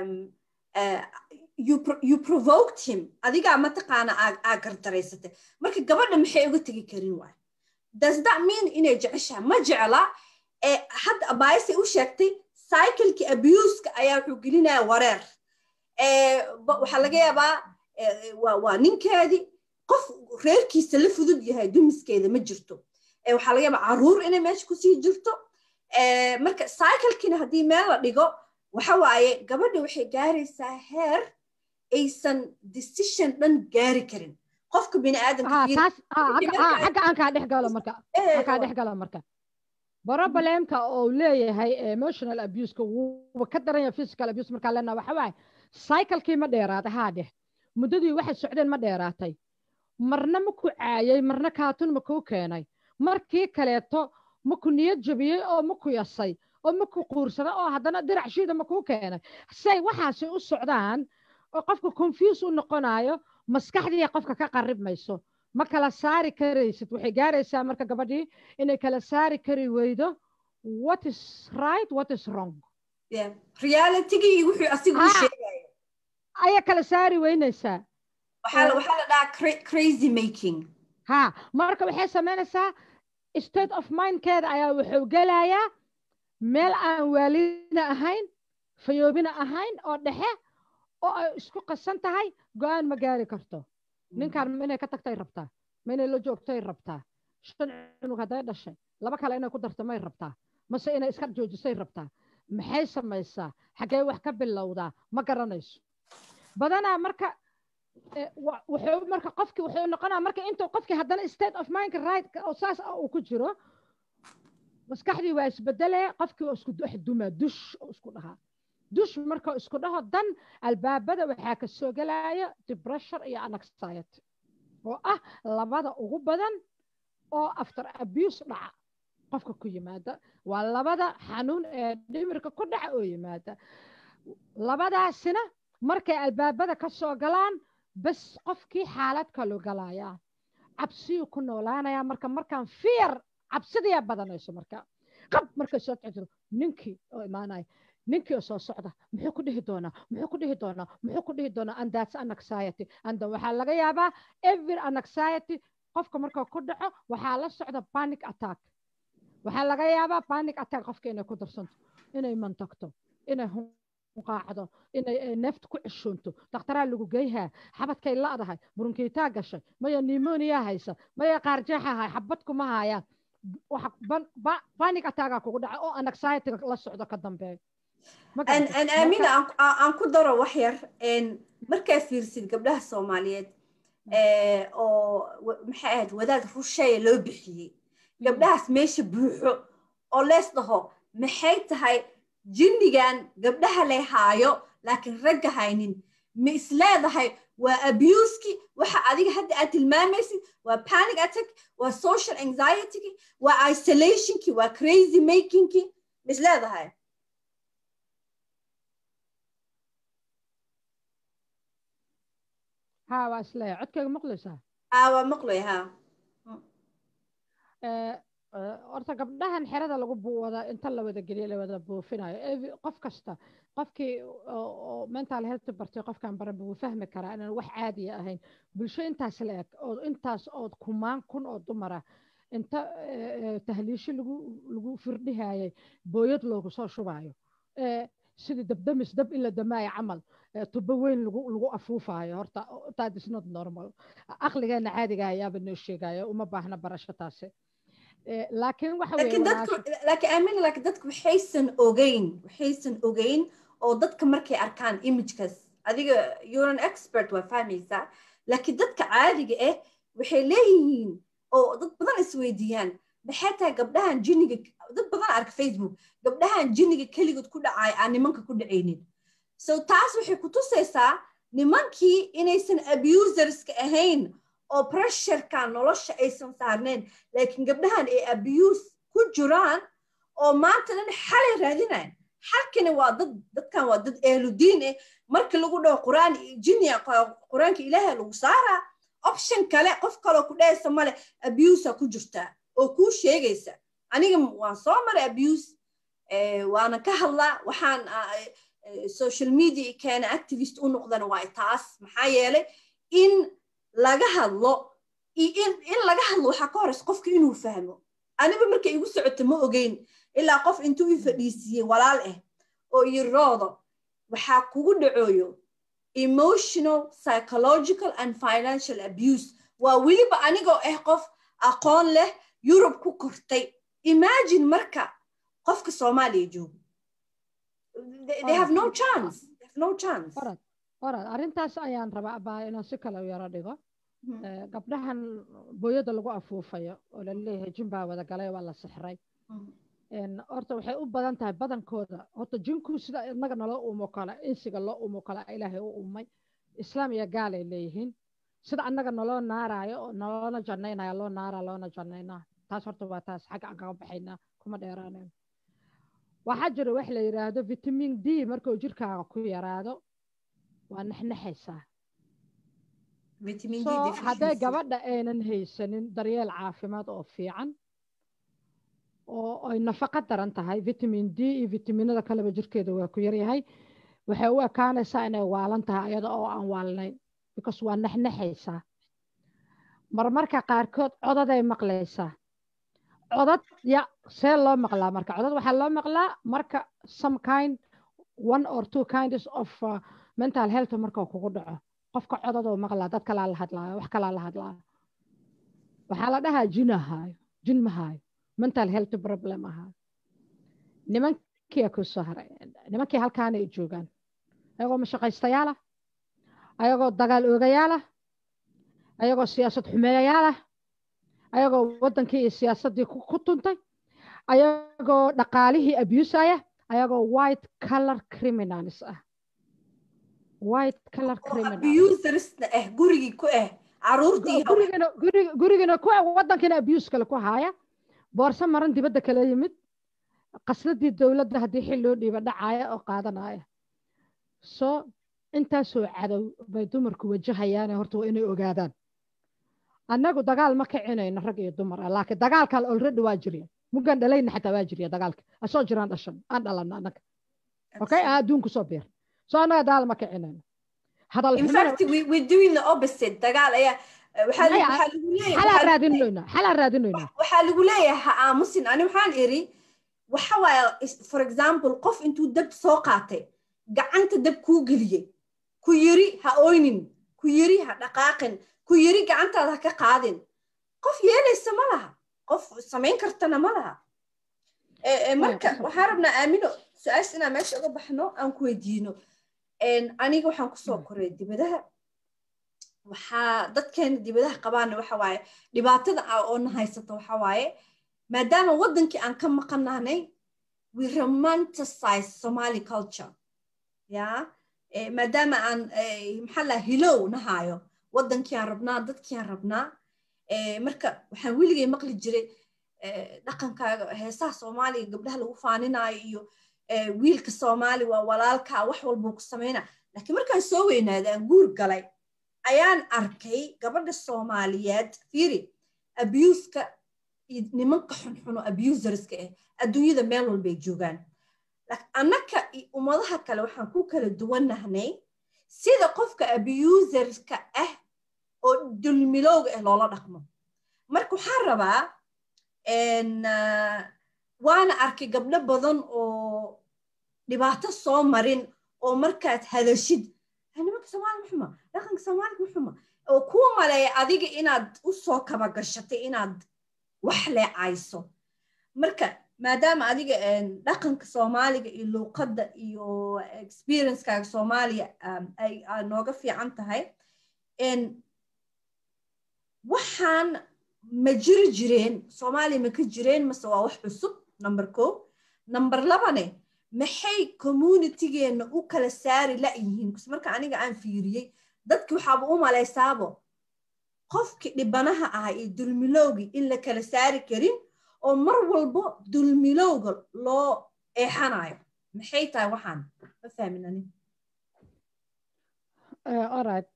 you provoked him adigaa mataqaana aa gardaraysatay marka gabadha maxay uga tegi karin waay does that mean inay jeceshaha ma jecla hadda abaayse u sheegtay cyclekii abuska ayaa wuxuu gelinaya wareer waxaa laga yaabaa waa ninkeedii qof reerkiisa la fudud yahay dumiskeeda ma jirto waxaa laga yaabaa caruur inay meesha kusii jirto marka cyclekiina haddii meel la dhigo waxa waaye gabadha waxay gaaraysaa heer aysan decision dhan gaari karin qofka bini aadamkaxagga aan kaa dhex galo marka aan kaa dhex galo marka problemka oo leeyahay emotional abuseka wuuba ka daran yahay physical abuse markaa leenaha waxa waaye cyclekii ma dheeraaday haa dheh muddadii waxay socdeen ma dheeraatay marna ma ku caayay marna kaatun ma kuu keenay markii kaleeto ma ku niyad jabiyey oo ma ku yasay oo ma ku quursaday oo haddana dirac shiida ma kuu keenay say waxaasi u socdaan oo qofka confuse u noqonayo maskaxdii qofka ka qarib mayso ma kala saari karaysid waxay gaaraysaa marka gabadhii inay kala saari kari weydo what is right what is wrong realitygii wuxuu asigu sheegayo ayaa kala saari weynaysaa waxaa la dhahaa crazy making ha marka waxay samaynaysaa state of mindkeeda ayaa wuxuu gelayaa meel aan waalidna ahayn fayoobina ahayn oo dhexe oo ay isku qasan tahay go-aan ma gaari karto ninkan ma inay ka tagtay rabtaa ma inay la joogtay rabtaa shan cunug hadday dhashay laba kale inay ku darto may rabtaa mase inay iska joojisay rabtaa maxay samaysaa xaggee wax ka bilowdaa ma garanayso badanaa marka wuxuu marka qofki wuxuu noqonaa marka intuu qofki haddana state of mindka right oo saas uu ku jiro maskaxdii waa isbedelaya qofkii oo isku dhex dumaa dush oo isku dhahaa dush marka isku dhaho dan albaabada waxaa ka soo gelaya depression iyo anxiety oo ah labada ugu badan oo after abuse dhaca qofka ku yimaada waa labada xanuun ee dhimirka ku dhaca oo yimaada labadaasina markay albaabada ka soo galaan bas qofkii xaalad kaloo galaya cabsiyuu ku noolaanaya marka markaan fear cabsidiyaa badanayso marka qab markay soo jiro ninkii oo imaanaya ninkii oo soo socda muxuu ku dhihi doonaa muxuu ku dhihi doonaa muxuu ku dhihi doonaa and that's an anxiety and waxaa laga yaabaa every anxiety qofka marka ku dhaco waxaa la socda panic attack waxaa laga yaabaa panic attack qofka inay ku darsanto inay mantagto inay qaacdo inay neefta ku ceshoonto dakhtaraa lagu geyhaa xabadkay la'dahay burunkiitaa gashay maya nimoniya haysa maya qaarjeexa hay xabad kuma hayaan panic attackaa kugu dhaca oo anxiety la socdo ka dambeeyo aamina aan ku daro wax yar markaa fiirsid gabdhaha soomaaliyeed oo maxay ahayd wadaad rusheeya loo bixiyey gabdhahaas meesha buuxo oo lees dhaho maxay tahay jinnigan gabdhaha lay haayo laakiin ragga haynin ma isleedahay waa abuski waxa adiga hadda aad tilmaamaysid waa panic attack waa social anxietyki waa isolationki waa crazy makingki ma isleedahay ها waa isleeya codkayga maqlaysaa aa waa maqlay ha horta gabdhahan xerada lagu wada inta la wada geliya la wada buufinayo qof kasta qofkii oo mental health bartay qofkan baran wuu fahmi karaa inaan wax caadiya ahayn bulsho intaas la eg oo intaas oo kumaan kun oo dumara inta tahliisho lagu lagu firdhihayay booyad loogu soo shubayo sidii dabdamis dab in la damaayo camal tubo weyn lagu lagu afuufayo horta that is not normal aqligeena caadiga ayaaba noo sheegayo uma baahna barasho taasi laakiin waxa laakiin aamin laakiin dadku waxaysan ogeyn waxaysan ogeyn oo dadka markay arkaan imagekaas adiga you're an expert waa fahmaysaa laakiin dadka caadiga ah waxay leeyihiin oo dad badan isweydiiyaan maxay tahay gabdhahan jinniga dad badan arka facebook gabdhahan jinniga keligood ku dhacay aan nimanka ku dhacaynin so taas waxay ku tusaysaa nimankii inaysan abuserska ahayn oo pressureka nolosha aysan saarneen laakiin gabdhahan ay abuse ku jiraan oo maanta dhan xalay raadinayan xalkani waa dad dadkan waa dad ehludiin eh markii lagu dhaho quraan jinniya quraanka ilaaha lagu saaraa option kale qof kaloo ku dhahaysa male abusea ku jirtaa oo kuu sheegaysa aniga waan soo maray abuse waana ka hadlaa waxaan social media keena activist u noqdana waa taas maxaa yeelay in laga hadlo in laga hadlo waxaa ka horeysa qofka inuu fahmo aniba markay igu socoto ma ogeyn ilaa qof intuu i fadhiisiiyey walaal ah oo yiroodo waxaa kugu dhacooyo emotional psychological and financial abuse waa weliba anigoo ah qof aqoon leh yurub ku kortay imagine marka qofka soomaaliya joogo they have no chance they have no chance orad arrintaas ayaan rabaa baa inaan si kale u yaro dhigo gabdhahan booyada lagu afuufayo oo laleeyahay jin baa wada galay waa la sixray horta waxay u badan tahay badankooda horta jinku sida inaga naloo umo kale insiga loo umo kale ilaahay u umay islaam iyo gaalay leeyihiin sida annaga naloo naaraayo oo naloona jannaynaya loo naaraa loona jannaynaa taas horta waa taas xagga aan kaga baxaynaa kuma dheeraanayno waxaa jira wax la yidhaahdo vitamin d markuu jirkaaga ku yaraado waa nexnexaysaa so hadday gabadha aynan haysanin daryeel caafimaad oo fiican oo ay nafaqo daran tahay vitamin d iyo vitaminada kaleba jirkeeda waa ku yaryahay waxay u ekaanaysaa inay waalan tahay ayada oo aan waalnayn because waa nexnexaysaa marmarka qaarkood codaday maqlaysaa codad ya see loo maqlaa marka codad waxaa loo maqlaa marka some kind one or two kinds of uh, mental health marka kugu dhaco qofka codadoo maqlaa dad kalaa la hadlaayo wax kalaa la hadlaayo waxaa la dhahaa jin ahaayo jin mahaayo mental health problem ahaayo nimankia ku soo haray nimankii halkaana ay joogaan ayagoo mashaqaystayaal ah ayagoo dagaal oogayaal ah ayagoo siyaasad xumeeyayaal ah ayagoo waddankii iyo siyaasaddii ku tuntay ayagoo dhaqaalihii abusaya ayagoo white color criminals ah white color criminalsna ah gurigii ku ah caruurtii gurigana gurigana ku ah waddankiina abuse kale ku haaya boorso maran dibadda kala yimid qasnadii dowladda haddii xil loo dhiiba dhacaya oo qaadanaya so intaasoo cadow bay dumarku wajahayaane horta waa inay ogaadaan annagu dagaal ma kicinayno rag iyo dumar ah laakiin dagaalkan already waa jirya muggan dhalayna xataa waa jirya dagaalka asoo jiraan dhashan aan dhalanna annaga okay aan adduunku soo beer so annaga dagaal ma kicinayno xalaa raadinoynaa xalaa raadinoynaa waxaa lagu leeyahay ha aamusin ani waxaan iri waxa waaye for example qof intuu dab soo qaatay gacanta dab kuu geliyey ku yiri ha oynin ku yiri ha dhaqaaqin ku yiri gacantaada ha ka qaadin qof yeelaysa ma laha qof samayn kartana ma laha marka waxaan rabnaa aamino su-aasha inaan meesha uga baxno aan ku weydiino aniga waxaan kusoo koray dibadaha waxaa dadkeena dibadaha qabaana waxa waaye dhibaatada oo na haysata waxa waaye maadaama waddankii aan ka maqanahnay we romanticize somali culture ya maadaama aan maxaa laa hilow nahaayo waddankii aan rabnaa dadkii aan rabnaa marka waxaan weligay maqli jiray dhaqankaaga heesaha soomaaliga gabdhaha lagu faaninaayo iyo wiilka soomaali waa walaalkaa wax walbuu ku samayna laakiin markaan soo weynaaday aan guur galay ayaan arkay gabadha soomaaliyeed fiiri abuuska iyo nimanka xunxuno abuserska ah adduunyada meel walbay joogaan annaka ummadaha kale waxaan ku kala duwanahnay sida qofka abuserska ah oo dulmilowga ah loola dhaqmo marka waxaan rabaa waana arkay gabdho badan oo dhibaato soo marin oo markaad hadashid nimanka soomaali maxuma dhaqanka soomaaliga maxuma oo kuu maleeya adiga inaad u soo kaba gashatay inaad wax leecayso marka maadaama adiga dhaqanka soomaaliga iyo luuqadda iyo experiencekaaga soomaaliya ay nooga fiican tahay waxaan ma jiri jireen soomaaliya ma ka jireen mase waa wax cusub number ko number labane maxay communitygeenna u kala saari la'yihiin bs marka aniga aan fiiriyey dadki waxaaba u malaysaabo qofkii dhibanaha ahaa iyo dulmilowgii in la kala saari karin oo mar walbo dulmilowga loo eexanayo maxay tahay waxaan ma fahmin ani alright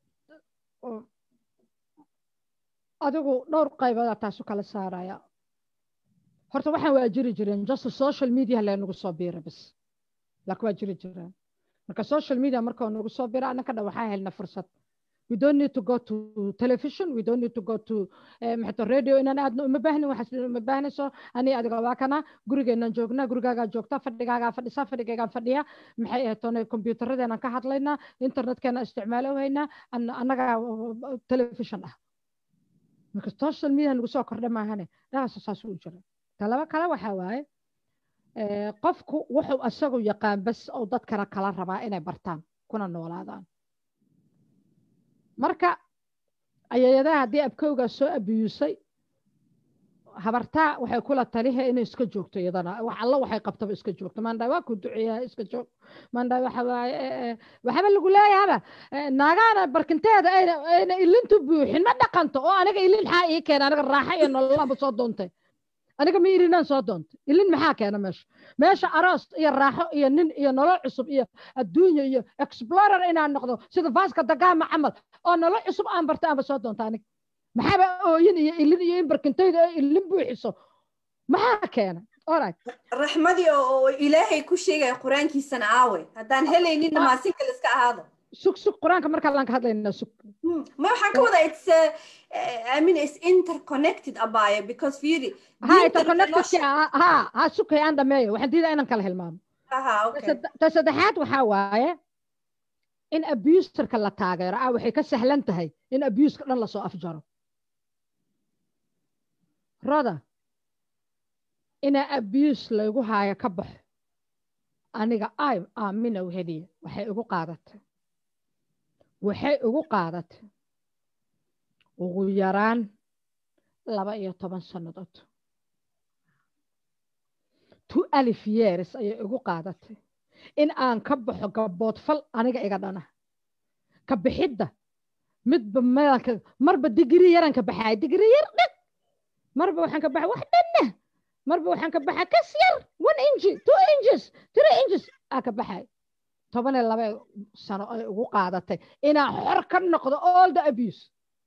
adigu dhowr qayboodaa taasu kala saaraya horta waxaan waa jiri jireen just social media leenugu soo biira bas laakiin waa jiri jireen marka social media markoo nagu soo bira annaka dhan waxaa helna fursad we don't need to go to television we don't need to go to maxato radio inaan aadno uma baahnin waxaas uma baahnayso ani adiga waa kana gurigeenaan joognaa gurigaagaa joogta fadhigaagaa fadhisaa fadhigaygaan fadhiya maxay ahatoona kombyuutaradeenaan ka hadlaynaa internetkeenaan isticmaalo haynaa annagaa television ah marka social media nagu soo kordha maahane dhaqasa saas u jira talaba kale waxaa waaye qofku wuxuu asagu yaqaan bas oo dadkana kala rabaa inay bartaan kuna noolaadaan marka ayayadaha haddii abkowgaa soo abiyuusay habartaa waxay kula talihe inay iska joogto iyadana wax alla waxay qabtaba iska joogto maandhaa waa ku duceeyaa iska joog maandhaa waxa waaye waxaba lagu leeyahaba naagaana barkinteeda ayna ayna ilintu buuxin ma dhaqanto oo aniga ilin maxaa ii keena aniga raaxa iyo nololaba soo doontay aniga ma ilinaan soo doontay ilin maxaa keena meesha meesha aroos iyo raaxo iyo nin iyo nolol cusub iyo adduunya iyo explorer inaan noqdo sida vaska dagaama camal oo nolol cusub aan barta aanba soo doonta aniga maxaaba ooyin iyo ilin iyo in barkintayda oo ilin buuxiso maxaa keena alright raxmadii oo ilaahay ku sheegaya qur-aankiisana aawe haddaan helayninna maasinka la iska ahaado sug sug qur-aanka markaa laan ka hadlaynaa sug ma waxaan ka wadaa it's uh, I mean it's interconnected abaya because fiiri ha interconnected ha ha sughay aan dhameeyo waxaan diidaa inaan kala hilmaamo aha okay ta saddexaad waxaa waaye in abuserka la taageero ah waxay ka sahlan tahay in abuska dhan lasoo afjaro roda inaa abuse laygu haayo ka baxo aniga ay aamina weheliya waxay igu qaadatay waxay igu qaadatay ugu yaraan laba iyo toban sannadood two alif years ayay igu qaadatay in aan ka baxo gaboodfal aniga iga dhana ka bixidda midba meelka marba digri yaran ka baxaay digri yar dhag marba waxaan ka baxa wax dhanna marba waxaan ka baxa kas yar one inchi two inches three inches aa ka baxay toban iyo laba sano ay ugu qaadatay inaan xor ka noqdo all the abuse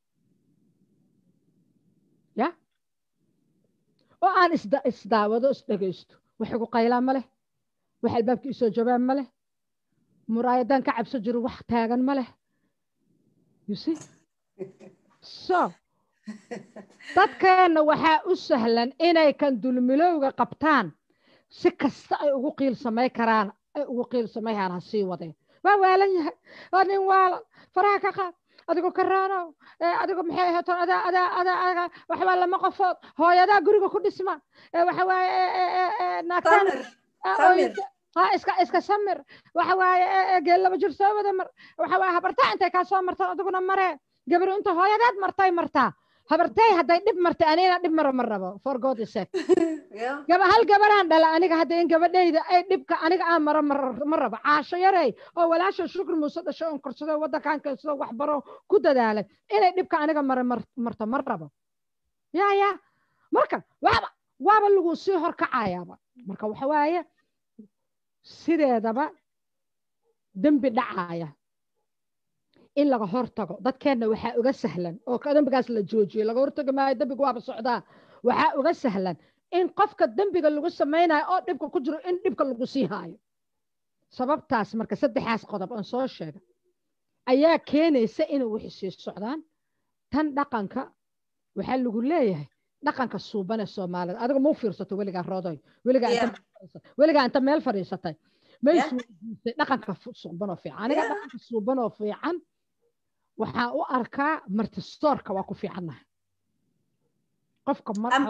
ya oo aan isda isdaawado isdhegaysto wax igu qaylaa ma leh wax albaabka isoo jabaan ma leh muraayadaan ka cabso jiro wax taagan ma leh you see so dadkeenna waxaa u sahlan inay kan dulmilowga qabtaan si kasta ay ugu qiil samay karaan ay ugu qiil samayhaan ha sii wadeen waa waalan yahay waa nin waalan faraha ka qaad adigoo karaanow adigoo maxay ahaytoon adaa adaa adaa adaa waxbaa lama qofood hooyadaa guriga ku dhisma waxa waaye naagtaan ha iska iska samir waxa waaye geel laba jir soo wada mar waxa waaye habartaa intay kaa soo martaan adiguna maree gabar inta hooyadaad martay martaa habartay hadday dhib martay anigana dhib maro ma rabo for god sake gaba hal gabaraan dhala aniga hadda in gabadhayda ay dhibka aniga aan maro ma rabo caasho yarey oo walaasha shukri muuse dhasho on korsado waddankan keensado wax baro ku dadaalay inay dhibka aniga maro marto ma rabo ya ya marka waaba waaba lagu sii horkacayaaba marka waxa waaye sideedaba dembi dhacaya in laga hortago dadkeenna waxaa uga sahlan oo dembigaas la joojiyo laga hortagi maayo dembiga waaba socdaa waxaa uga sahlan in qofka dembiga lagu samaynayo oo dhibka ku jiro in dhibka lagu sii haayo sababtaas marka saddexaas qodob aan soo sheega ayaa keenaysa inay wixii sii socdaan tan dhaqanka waxaa lagu leeyahay dhaqanka suuban ee soomaalida adiga mau fiirsato weligaa roodoy weligaa inta meel fadhiisatay maysweydiisay dhaqanka suuban oo fiican aniga dhaqanka suuban oo fiican waxaa u arkaa martistoorka waa ku fiicannahay qofka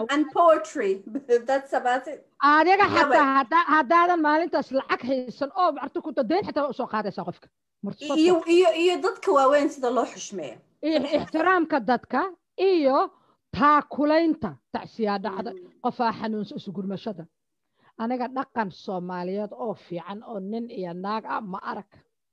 adiga xataa haddaadan maalintaas lacag haysan oo marti ku dayn xataa usoo qaadaysaa qofka iyo dadka waaweyn sida loo xushmeeyo iyo ixtiraamka dadka iyo taakulaynta tacsiyaa dhacda qofaa xanuunsa isugurmashada aniga dhaqan soomaaliyeed oo fiican oo nin iyo naag ah ma arag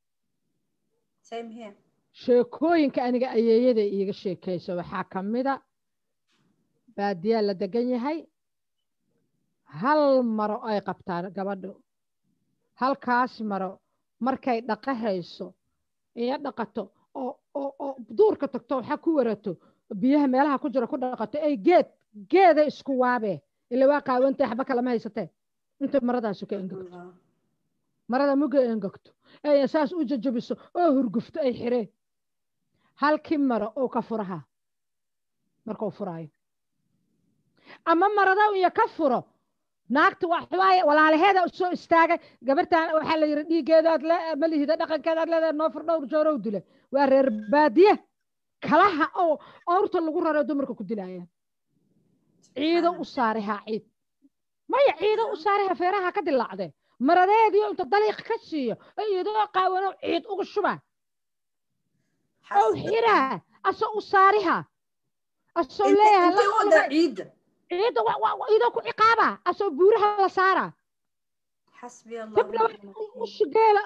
sheekooyinka aniga ayeeyada iiga sheekaysa waxaa ka mida baadiyaa la degan yahay hal maro ay qabtaan gabadhu halkaas maro markay dhaqahayso iyo dhaqato oo oo duurka tagto waxaa ku warato biyaha meelaha ku jira ku dhaqato ay geed geeda isku waabee ila waa qaawantay waxba kalama haysatee inta maradaasu ka engegto marada muga engegto ay saas u jajabiso oo hurgufto ay xireen halkii maro oo ka furaha markuu furaayo ama marada iyo ka furo naagta waxwaaye walaalaheeda soo istaagay gabartan waxaa la yidhi dhiiggeedaad le ma lihida dhaqankeedaad leedahay noo fur dhowr joorow dile waa reer baadiye kalaha oo awrta lagu raro dumarka ku dilayaan ciido u saarihaa ciid maya ciido u saariha feeraha ka dilaacdee maradeediyo inta daliiq ka siiyo iyadoo qaawano ciid uga shubaa oo xiraa asoo u saariha asoo leeyahay ciidda ciidda idoo ku ciqaaba asoo buuraha la saara xasbi allah ushigeela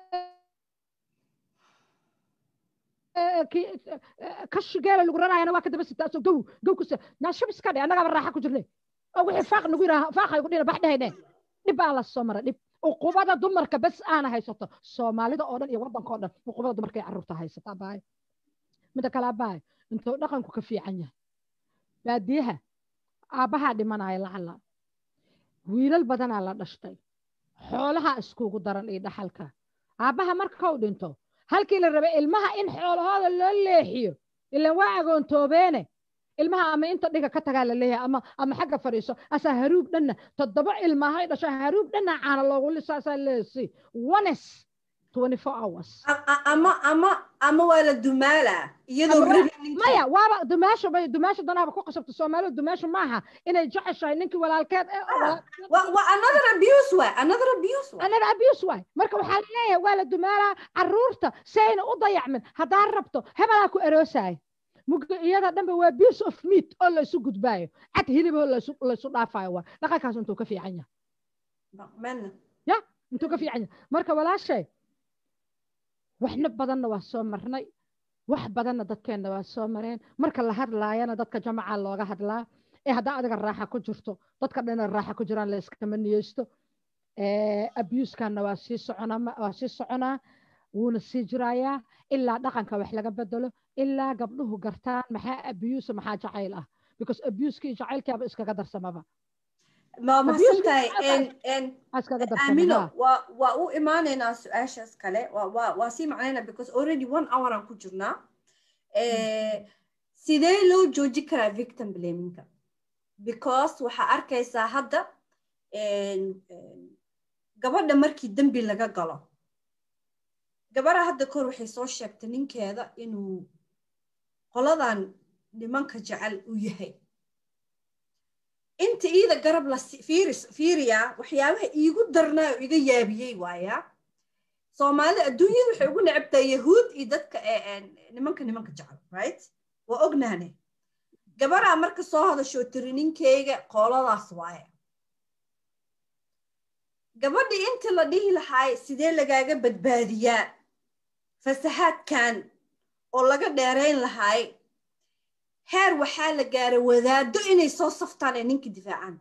kashigeela lagu rarayana waa ka daba sita asoo gow gow kusa naashab iska dhe annagaaba raaxa ku jirne oo wixii faaq nagu yidhaha faaqay ku dhina bax dhehayne dhib baa la soo mara dhib uqubada dumarka bes aana haysato soomaalida oo dhan iyo waddanka oo dhan uqubada dumarka iyo carruurta haysata abaay mida kale abaay intuu dhaqanku ka fiican yahay baadiyaha aabbahaa dhimanaya lacala wiilal badanaa la dhashtay xoolaha iskugu daran iyo dhaxalka aabbaha markau dhinto halkii la rabay ilmaha in xoolahooda loo leexiyo ilan waa agoontoobeene ilmaha ama inta dhiga ka tagaa la leeyahay ama ama xagga fadhiiso asaa haruub dhanna toddoba ilmahay dhasho haruub dhanna caana loogu lisaasaa leesi ones twenty four hours ama ama ama waa la dumaalaa iyadoo maya waaba dumaasho bay dumaasho danaaba ku qasabta soomaalidu dumaasho maaha inay jeceshahay ninkii walaalkeed another abuse waay another abuse waay another abuse waay marka waxaa la leeyahay waa la dumaalaa carruurta si ayna u dayacmin haddaa rabto hebelaa ku eroosaay muga iyada dhanba waa piece of meat oo laysu gudbaayo cad hiliboo laysu dhaafayo waa dhaqankaas intuu ka fiican yahay ya intuu ka fiican yahay marka walaashay waxna badanna waa soo marnay wax badanna dadkeenna waa soo mareen marka la hadlaayana dadka jamaca looga hadlaa ee haddaa adiga raaxa ku jirto dadka dhana raaxa ku jiraan la iskama niyeysto abusekanna waa sii soconaa waa sii soconaa wuuna sii jirayaa ilaa dhaqanka wax laga bedelo ilaa gabdhuhu gartaan maxaa abuse maxaa jacayl ah because abuseka iyo jacaylkaaba iskaga darsamaba ma mahadsantahay amino waa u imaanaynaa su-aashaas kale waa sii macnayna because already one hour aan ku jirnaa sidee loo jooji karaa victim blaminka because waxaa arkaysaa hadda gabadha markii dembi laga galo gabadha hadda kor waxay soo sheegtay ninkeeda inuu qoladan nimanka jecel u yahay inta iida garab la fiiriyaa waxyaabaha iigu darnaa oo iga yaabiyey waayaa soomaalida adduunyada waxay ugu necabtaa yahuud iyo dadka nimanka nimanka jecel right waa ognahne gabaraa marka soo hadashoo tiri ninkeyga qooladaas waaye gabadhii inta la dhihi lahaay sidee lagaaga badbaadiyaa fasahaadkan oo laga dheerayn lahaay heer waxaa la gaaray wadaado inay soo saftaan ee ninka difaacaan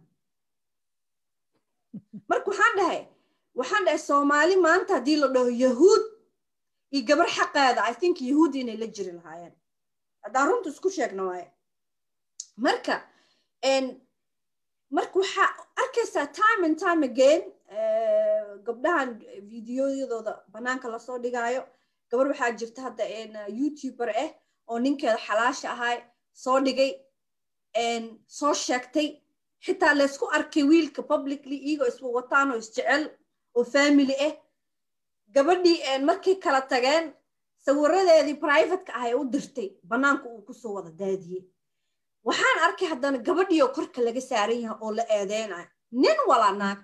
marka waxaan dhahay waxaan dhahay soomaali maanta haddii la dhaho yahuud iyo gabar xaqeeda i think yahuud inay la jiri lahaayeen haddaan runta isku sheegna waaye marka marka waxaa arkaysaa time and time again gabdhahan videoyadooda banaanka lasoo dhigaayo gabar waxaa jirta hadda youtuber ah oo ninkeeda xalaasha ahay soo dhigay soo sheegtay xitaa laysku arkay wiilka publicly iyagoo iswa wataan oo isjecel oo family ah gabadhii markay kala tageen sawiradeedii privateka ah ee u dirtay bannaanka uu kusoo wada daadiyey waxaan arkay haddana gabadhiioo korka laga saaran yahay oo la eedeynayo nin walaa naag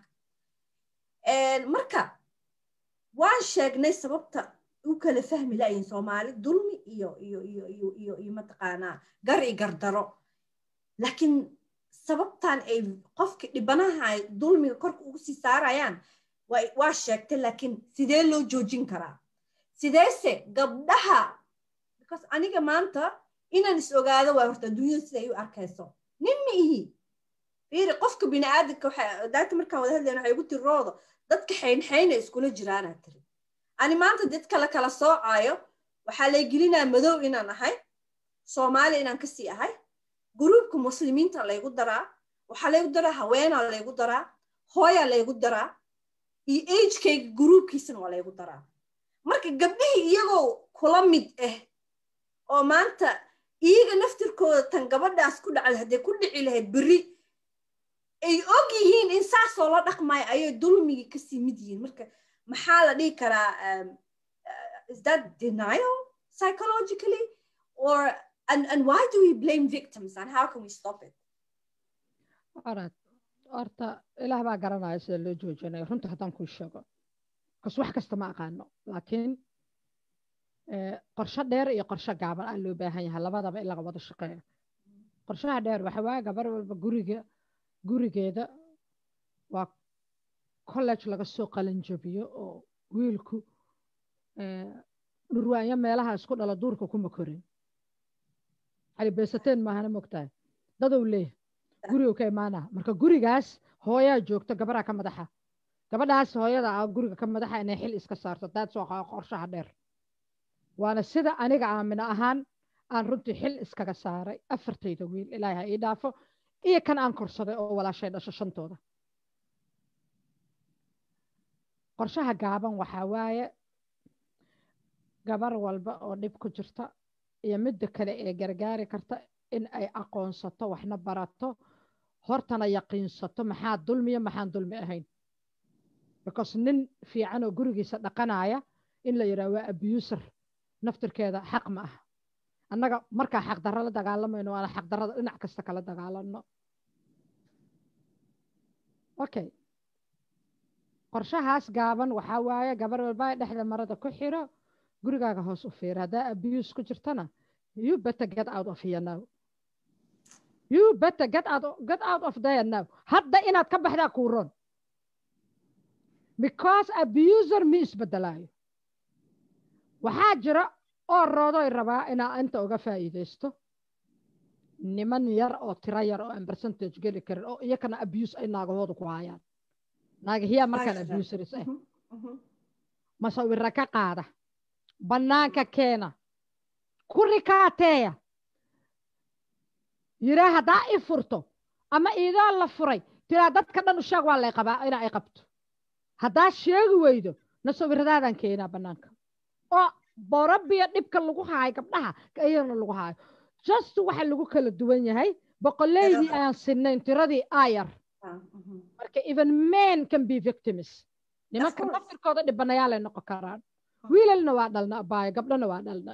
marka waan sheegnay sababta u kala fahmi layin soomaali dulmi iyo iyo iyo iyo iyo iyo mataqaanaa gar i gardaro laakiin sababtan ay qofka dhibanaha ay dulmiga korka ugu sii saarayaan waa sheegtay laakiin sidee loo joojin karaa sideese gabdhaha because aniga maanta inaan is ogaado waa horta adduunyada siday u arkayso nin ma ihi fiiri qofka bini'aadamka daata markaan wada hadlayna waxay igu tiri roodo dadka xaynxayna iskula jiraanaa tiri ani maanta dad kale kala soocaayo waxaa lay gelinaa madow inaan ahay soomaali inaan kasii ahay gruubka muslimiinta laygu daraa waxaa laygu daraa haweenaa laygu daraa hooyaa laygu daraa iyo agekayga gruubkiisana waa laygu daraa marka gabdhihii iyagoo kula mid ah oo maanta iyaga naftirkooda tan gabadhaas ku dhacday hadday ku dhici lahayd berri ay og yihiin in saasoo la dhaqmayo ayay dulmigii kasii mid yihiin marka maxaa la dhihi karaa is that denial psychologically or and, and why do we blame victims and how can we stop it orad horta ilaah baa garanaya sida loo joojinayo runta haddaan kuu sheego kas wax kasta ma aqaano laakiin qorsho dheer iyo qorsho gaaban aa loo baahan yahay labadaba in laga wada shaqeeyo qorshaha dheer waxa waaye gabar walba guriga gurigeeda waa college laga soo qalinjabiyo oo wiilku dhurwaanyo meelaha isku dhalo duurka kuma korin cali beesateen maahana mogtahay dadow leeh gurigu ka imaana marka gurigaas hooyaa joogto gabaraa ka madaxa gabadhaas hooyada ah guriga ka madaxa inay xil iska saarto daad soo qorshaha dheer waana sida aniga aamino ahaan aan runtii xil iskaga saaray afartayda wiil ilaahay ha ii dhaafo iyo kan aan korsaday oo walaashay dhasho shantooda qorshaha gaaban waxaa waaye gabar walba oo dhib ku jirta iyo midda kale ee gargaari karta in ay aqoonsato waxna barato hortana yaqiinsato maxaa dulmiya maxaan dulmi ahayn because nin fiican oo gurigiisa dhaqanaya in la yidhaha waa abuser naftirkeeda xaq ma ah annaga markaa xaqdarro la dagaalamayno waana xaqdarrada dhinac kasta kala dagaalanno okay qorshahaas gaaban waxaa waaye gabar walba dhexda marada ku xiro gurigaaga hoos u fiira haddaa abuse ku jirtana you better get out of here now you better get out, get out of there now hadda inaad ka baxdaa kuu ron because abuser mi isbedelaayo waxaa jira oo roodoy rabaa inaa inta uga faa'iidaysto niman yar oo tiro yar oo aan percentage geli karin oo iyakana abuse ay naagahooda ku hayaan naagahiyaa markaan abuseris ah masawira ka qaada bannaanka keena ku rikaateeya yiraa haddaa i furto ama iidoo la furay tiraa dadka dhan u sheeg waa lay qabaa ina ay qabto haddaa sheegi weydo na sawiradaadaan keenaa bannaanka oo borobiya dhibka lagu haayo gabdhaha iyana lagu haayo just waxa lagu kala duwan yahay boqoleydii aan sinayn tiradii ayar marka even men can be victims nimanka naftirkooda dhibanayaalay noqon karaan wiilalna waa dhalna abaayo gabdhana waa dhalna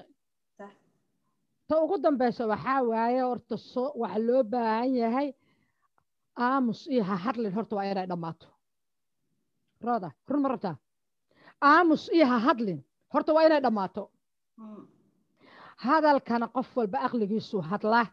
ta ugu dambeysa waxaa waaye horta so waxa loo baahan yahay aamus iyo ha hadlin horta waa inay dhammaato rooda run ma rabtaa aamus iyo ha hadlin horta waa inay dhammaato hadalkana qof walba aqligiisu hadlaa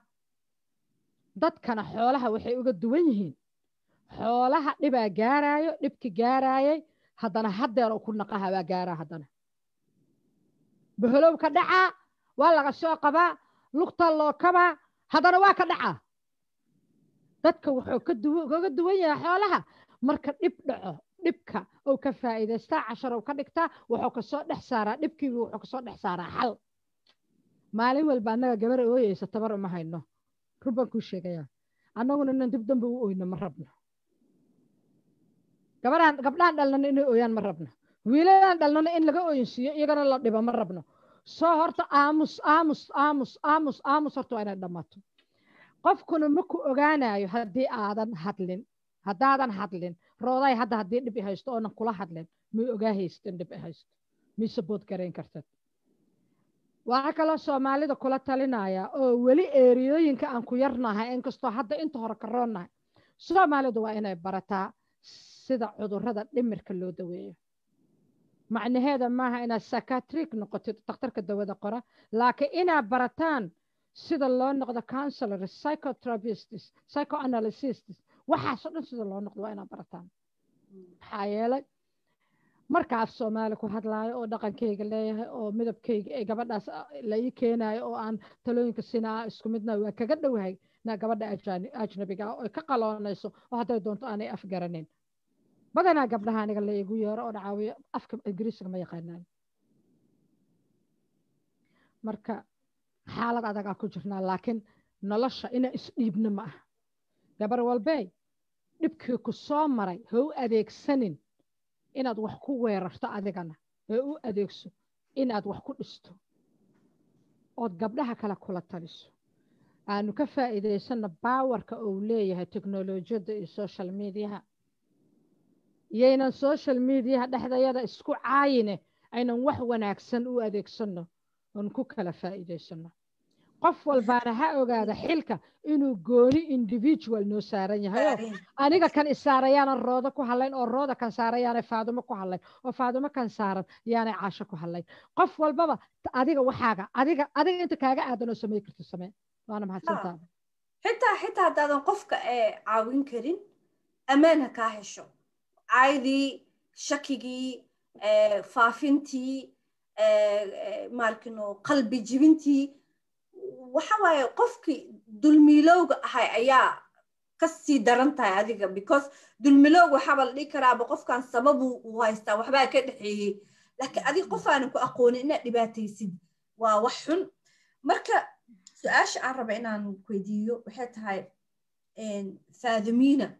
dadkana xoolaha waxay uga duwan yihiin xoolaha dhibaa gaaraayo dhibki gaaraayay haddana haddeer ku naqaha waa gaaraa haddana boholow ka dhacaa waa laga soo qabaa lugta loo kabaa haddana waa ka dhacaa dadka wuxuu kaga duwan yahay xoolaha marka dhib dhaco dhibka ou ka faa'iidaystaa cashar ou ka dhigtaa wuxuu kasoo dhex saaraa dhibkiibu wuxuu kasoo dhex saaraa xal maalin walba annaga gabar ooyeysa tabar uma hayno run baan kuu sheegayaa annaguna inan dib dambe u oyno ma rabno gabadhaan gabdhahan dhalnana inay ooyaan ma rabno wiiladan dhalnana in laga ooyinsiiyo iyagana la dhibo ma rabno soo horta aamus aamus aamus aamus aamus horta waa inay dhammaato qofkuna ma ku ogaanayo haddii aadan hadlin haddaadan hadlin rooday hadda haddii dhib i haysto oonan kula hadlin may ogaa haystin dhib i haysto may sabood garayn kartad waxaa kaloo soomaalida kula talinaya oo weli eeriyooyinka aan ku yarnahay inkastoo hadda inta hore ka roonnahay soomaalidu waa inay barataa sida cudurrada dhimirka loo daweeyo macnaheeda maaha inaad sakatrik noqotid dakhtarka dawada qora laakiin inaad barataan sida loo noqdo counselors psychotherapists psychoanalysists waxaasoo dhan sida loo noqdo waa inaad barataan maxaa yeelay marka af soomaali ku hadlaayo oo dhaqankayga leeyahay oo midabkayga ee gabadhaas la ii keenayo oo aan talooyinka sinaa isku midna waa kaga dhowahay na gabadha ajnabiga oo ka qaloonayso oo hadday doonto aanay afgaranin badanaa gabdhaha aniga la igu yeero oo dhacaawiyo afka ingiriisiga ma yaqaanaan marka xaalad adagaa ku jirnaa laakiin nolosha inaa isdhiibno ma ah gabar walbey dhibkii ku soo maray ha u adeegsanin inaad wax ku weerarto adigana ee u adeegso inaad wax ku dhisto ood gabdhaha kale kula taliso aanu ka faa'iidaysanno baawarka uu leeyahay teknolojiyadda iyo social mediaha iyaynan social mediaha dhexdayada isku caayine aynan wax wanaagsan u adeegsanno oon ku kala faa'iidaysanno qof walbaana ha ogaada xilka inuu gooni individual noo saaran yahayo aniga kan isaarayaana roodo ku hadlayn oo rooda kan saaran yaanay faadumo ku hadlayn oo faadumo kan saaran yaanay caasho ku hadlayn qof walbaba adiga waxaaga adiga adiga inta kaaga aadan oo samey karto samee waana mahadsantaa xitaa xitaa haddaadan qofka caawin karin ammaan ha kaa hesho caydii shakigii faafintii maarkino qalbi jibintii waxa waaye qofkii dulmiilowga ahay ayaa kasii daran tahay adiga because dulmilowg waxaaba la dhihi karaaba qofkan sababu uu haystaa waxbaa ka dhexeeyey laakiin adiga qof aanan ku aqoonin inaad dhibaataysid waa wax xun marka su-aasha aan raba inaan weydiiyo waxay tahay faadumina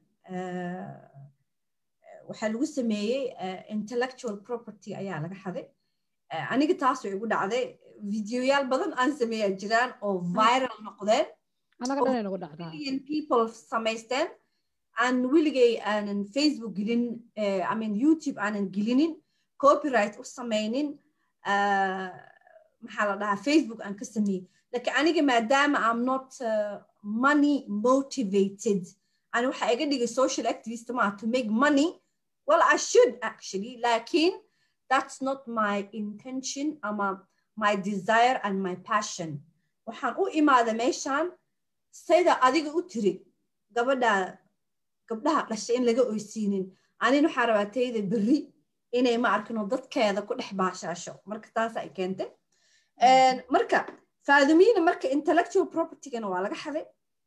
waxaa lagu sameeyey intellectual property ayaa laga xaday aniga taas way igu dhacday videoyaal badan aan sameeyaa jiraan oo viral noqdeen million people samaysteen aan weligay aanan facebook gelin i mean youtube aanan gelinin copyright u samaynin maxaa la dhahaa facebook aan ka sameeyey laakiin aniga maadaama am not uh, money motivated ani waxa iga dhigay social activist ma to make money well i should actually lakin that's not my intention ama my desire and my passion waxaan u imaada meeshaan sayda adiga u tiri gabadha gabdhaha dhashay in laga oysiinin anin waxaa rabaa tayda berri inay ma arkino dadkeeda ku dhex baashaasho marka taas ay keentay marka faadumina marka intellectual propertygana waa laga xaday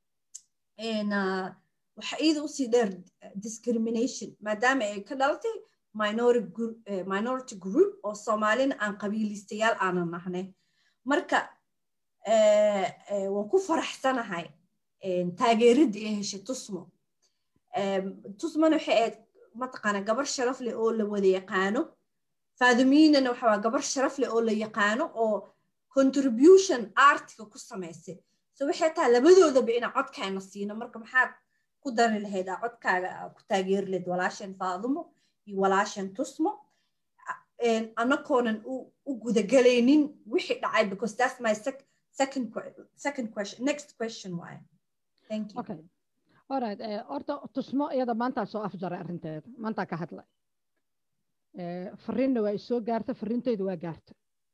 waxa iida usii dheer discrimination maadaama ay ka dhalatay minority group oo soomaalina aan qabiilistayaal aanan nahnay marka waan ku faraxsanahay taageeradii ay heshay tusmo tusmona waxay ahayd mataqaana gabar sharaf leh oo la wada yaqaano faaduminana waxa waa gabar sharaf leh oo la yaqaano oo contribution artiga ku samaysay so waxay tahay labadoodaba inaa codkaana siino marka maxaad ku dari lahayd aa codkaaga ku taageeri lahayd walaashan faadumo iyo walaashan tusmo anakoonan u gudagelaynin wixii dhacay because that's my second second question next question waaye thank you okay alright horta tusmo iyada maantaa soo afjaray arrinteeda maantaa ka hadlay fariinna waa isoo gaarta fariinteydu waa gaarta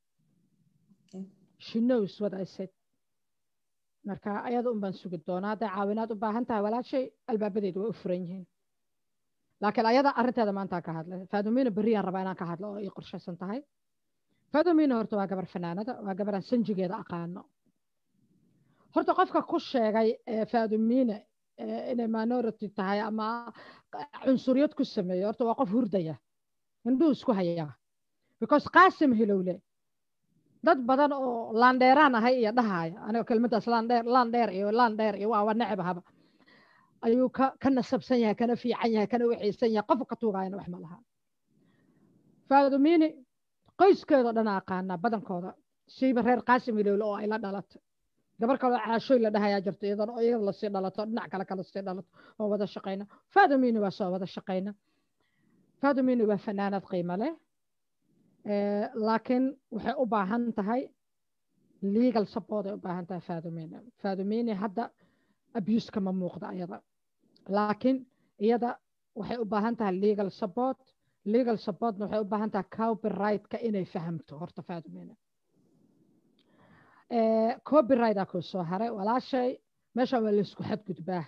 she knows what I said marka ayada un baan sugi doonaa hadday caawinaad u baahan tahay walaashay albaabadeedu way u furan yihiin laakiin ayada arrinteeda maantaa ka hadlay faadumina berriyaan rabaa inaan ka hadlo oo ii qorshaysan tahay faadumina horta waa gabar fanaanada waa gabaraan sanjigeeda aqaano horta qofka ku sheegay faadumina inay minority tahay ama cunsuriyad ku sameeyo horta waa qof hurdaya indhuhu isku hayaa because qaasim hilowle dad badan oo laandheeraan ahay iyo dhahaya aniga kelmadaas laandheer laandheer iyo laandheer iyo waa necbahaba ayuu ka ka nasabsan yahay kana fiican yahay kana wixaysan yahay qofka ka tuugaayana wax ma laha faadumini qoyskeedoo dhan aqaanaa badankooda siiba reer qaasim hilowle oo ay la dhalatay gabar kaloo caashooy la dhahayaa jirto iyadan oo iyada lasii dhalato dhinac kale kala sii dhalato oo wada shaqayna faadumini waa soo wada shaqayna faadumini waa fanaanad qiimo leh laakiin waxay u baahan tahay legal support ay u baahan tahay faadumini faadumini hadda abuseka ma muuqda iyada laakiin iyada waxay u baahan tahay legal support legal supportna waxay u baahan tahay copyright-ka inay fahamto horta faadumini copyright-a kuu soo haray walaashay meeshan waa laysku xadgudbaa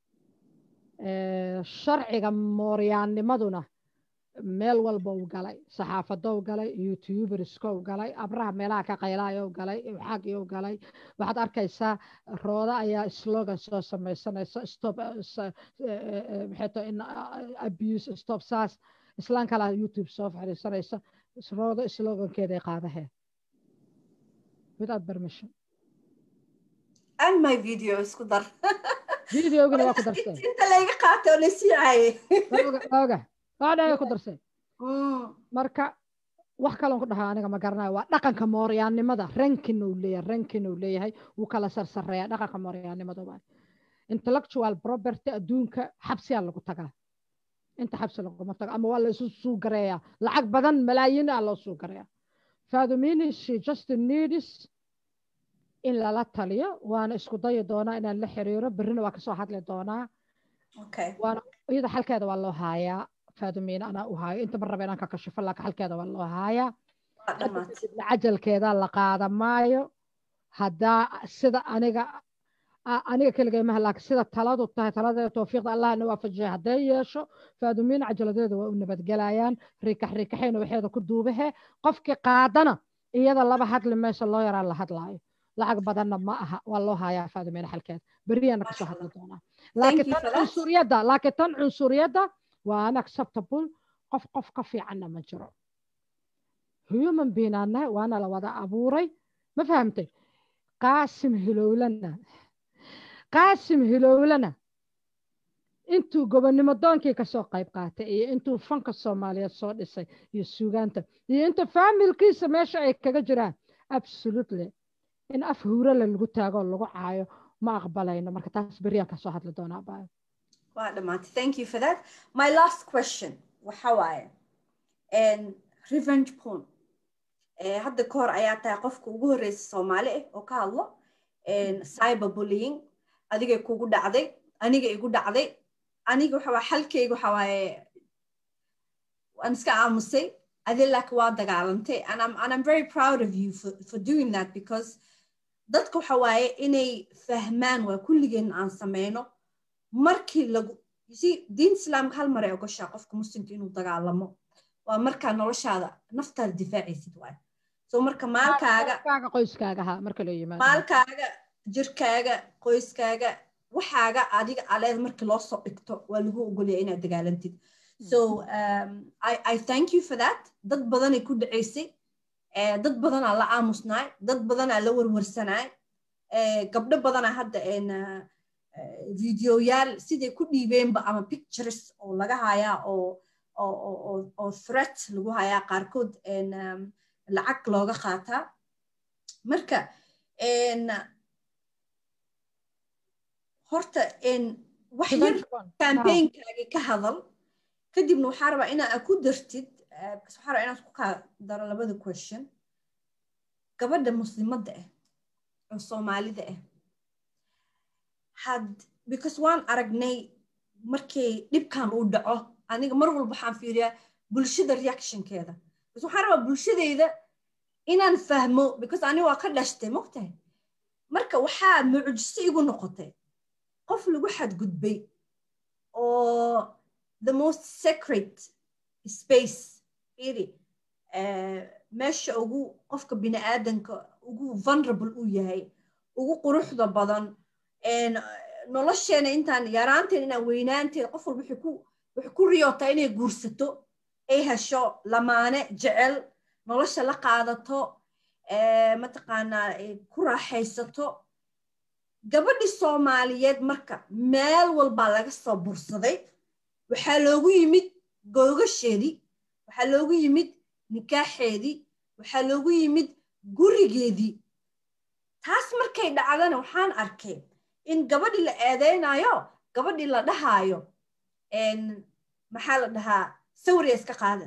sharciga mooryaannimaduna meel walba u galay saxaafadow galay youtuberskow galay abraha meelaha ka qaylaayo galay xagiyo galay waxaad arkaysaa rooda ayaa slogan soo samaysanaysa stop maxayto in abuse stop saas islaan kalaa youtube soo fadhiisanaysa rooda slogankeeday qaadahee without permission and my video isku dar videogana waa ku darsay inta layga qaatay oo lasii caayay oga waadhaga ku darsay marka wax kaloon ku dhahaa aniga ma garanayo waa dhaqanka mooryaannimada rankin uu leeyahay rankin uu leeyahay wuu kala sarsareeya dhaqanka mooryaannimada waa intellectual property adduunka xabsiyaa lagu tagaa inta xabsi laguma tago ama waa la isu suugareeyaa lacag badan malaayiin ah loo suugareeyaa faadumini she just needs in lala taliyo waana isku dayi doonaa inaan la xiriiro berrina waa kasoo hadli doonaa waana iyada xalkeeda waa loo haayaa faadumiina anaa u haayo inta ma raba inaan ka kashifo laakiin xalkeeda waa loo haayaa cajalkeeda la qaada maayo haddaa sida aniga aniga keligay maha laakiin sida taladu tahay taladeeda towfiiqda allahna waafajiyay hadday yeesho faadumiina cajaladeeda waa u nabadgelayaan riikax riikaxayna waxeeda ku duubahe qofkii qaadana iyada laba hadli mayso loo yaraa la hadlaayo lacag badanna ma aha waa loo hayaa faadumiina xalkeeda beriyana kasoo hadli doonaa laakiin tan cunsuriyadda laakiin tan cunsuriyadda waa unacceptable qof qof ka fiicanna ma jiro human beinaannahay waana la wada abuuray ma fahamtay qaasim hilowlana qaasim hilowlana intuu gobonnimo doonkii kasoo qayb qaatay iyo intuu fanka soomaaliyeed soo dhisay iyo suugaanta iyo inta faamilkiisa meesha ay kaga jiraan absolutely in af huurala lagu taagoo lagu caayo ma aqbalayno marka taas beriyaan kasoo hadli doonaa baayo waa dhamaatay thank you for that my last question waxa waaye revenge porn hadda ka hor ayaa tahay qofka ugu horreysa soomaali ah oo ka hadlo cyber bullying adigay kugu dhacday aniga igu dhacday aniga waxa waa xalkayga waxa waaye waan iska aamusay adi laakiin waa dagaalantay and I'm, and I'm very proud of you for, for doing that because dadka waxa waaye inay fahmaan waa kulligeen aan sameyno markii lagu si diin islaamka hal mar ay ogoshaa qofka muslimka inuu dagaalamo waa markaa noloshaada naftaada difaacaysid waay so marka maalkaaga qoyskaaga ha marka loo yimaado maalkaaga jirkaaga qoyskaaga waxaaga adiga aleed markii loo soo dhigto waa lagu ogolaya inaad dagaalantid so um, I, I thank you for that dad badanay ku dhacaysay dad badanaa la aamusnaay dad badanaa la warwarsanaay gabdho badanaa hadda videoyaal siday ku dhiibeenba ama pictures oo laga hayaa oo oo threat lagu hayaa qaarkood lacag looga qaataa marka horta wax yar campaignkaagi ka hadal kadibna waxaa rabaa inaa ku dartid waxaa rabaa inaad ku kaa daro labada question gabadha muslimadda ah oo soomaalida ah had because waan aragnay markay dhibkan uu dhaco aniga mar walba waxaan fiiriyaa bulshada reactionkeeda bas waxaan rabaa bulshadeyda inaan fahmo because aniga waa ka dhashtay mogtahay marka waxaa mucjiso igu noqotay qof lagu xadgudbay oo the most sacred space iri meesha ugu qofka bini aadanka ugu vulnerable uu yahay ugu quruxda badan nolosheena intaan yaraanteen inaan weynaanteen qof walba waxay ku riyootaa inay guursato ay hesho lamaane jecel nolosha la qaadato mataqaanaa ku raaxaysato gabadhi soomaaliyeed marka meel walbaa laga soo bursaday waxaa loogu yimid googasheedii waxaa loogu yimid nikaaxeedii waxaa loogu yimid gurigeedii taas markay dhacdana waxaan arkay in gabadhii la eedeynayo gabadhii la dhahaayo maxaa la dhahaa sawriya iska qaadan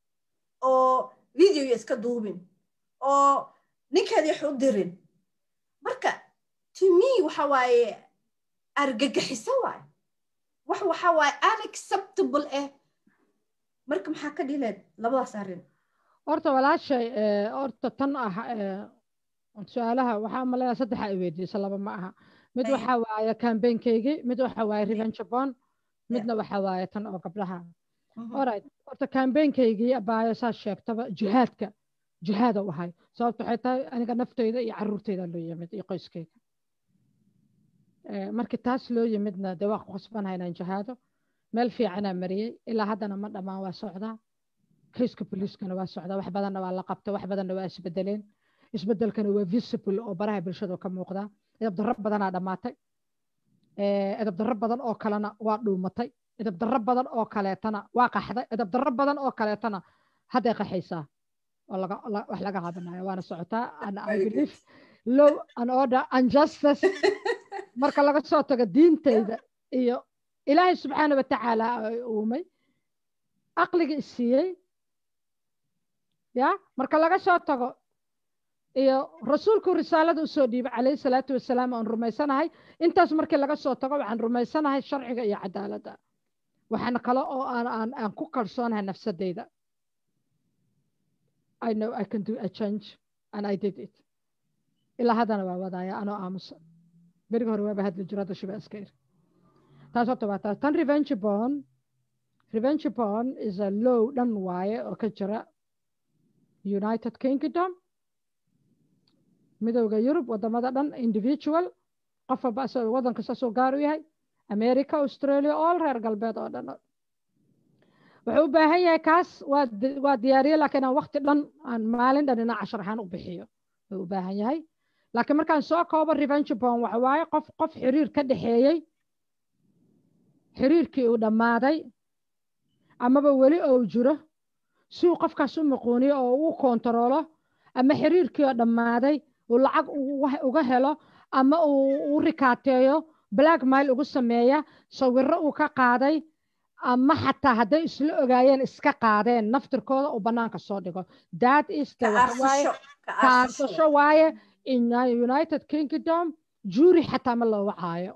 oo videoya iska duubin oo ninkeeda wax u dirin marka to me waxa waaye argagaxiso waaye wax waxa waaye unacceptable ah marka maxaa ka dhileed labadaas arrin horta walaashay horta tan ah su-aalaha waxaa maleeyaa saddexa ay weydiisa laba ma aha mid waxa waaye campaignkaygii mid waxa waaye revenge bond midna waxa waaye tan oo gabdhaha alright horta campaignkaygii abaayo saa sheegtaba jihaadka jihaada u ahay sababta waxay tahay aniga nafteyda iyo caruurteyda loo yimid iyo qoyskeyga markii taas loo yimidna dee waa ku khasbanaha inaan jihaado meel fiicanaa mariyey ilaa haddana ma dhammaan waa socdaa kayska boliiskana waa socdaa wax badanna waa la qabta wax badanna waa isbedeleen isbedelkana waa visible oo baraha bulshada ka muuqda edabdarro badanaa dhammaatay edabdarro badan oo kalena waa dhuumatay edabdarro badan oo kaleetana waa qaxday edabdarro badan oo kaleetana hadday qaxaysaa oo wax laga qabanayo waana socotaa and i believe low and order and justice marka laga soo tago diinteyda iyo ilaahay subxaana watacaala uumay aqliga isiiyey ya marka laga soo tago iyo rasuulku risaalada usoo dhiibay calayhi salaatu wasalaam aan rumaysanahay intaas markii laga soo tago waxaan rumaysanahay sharciga iyo cadaaladda waxaan kale oo aan aan aan ku kalsoonahay nafsadeyda I know I can do a change and I did it ilaa haddana waa wadaaya anoo aamusan berigi hore waaba hadli jiro hadda shiba iska ir taas horta waa taas tan revenge born revenge born is a low dhan waaye oo ka jira united kingdom midowda yurub wadamada dhan individual qof walba asagoo waddan kasta soo gaar u yahay america australia all reer galbeed oo dhan wuxuu u baahan yahay kaas waa waa diyaariye laakiin aan waqti dhan aan maalin dhan inaa cashar ahaan u bixiyo wuxuu u baahan yahay laakiin markaan soo koobo revenge born waxa waaye qof qof xiriir ka dhexeeyey xiriirkii uu dhammaaday amaba weli ou jiro si uu qofkaas u maquuniyo oo u kontaroolo ama xiriirkii oo dhammaaday uu lacag uga helo ama uu u rikaateeyo black mile ugu sameeya sawiro uu ka qaaday ama xataa hadday isla ogaayeen iska qaadeen naftirkooda uu bannaanka soo dhigo that is the kaarsasho waaye in united kingdom jury xataa ma loo wacaayo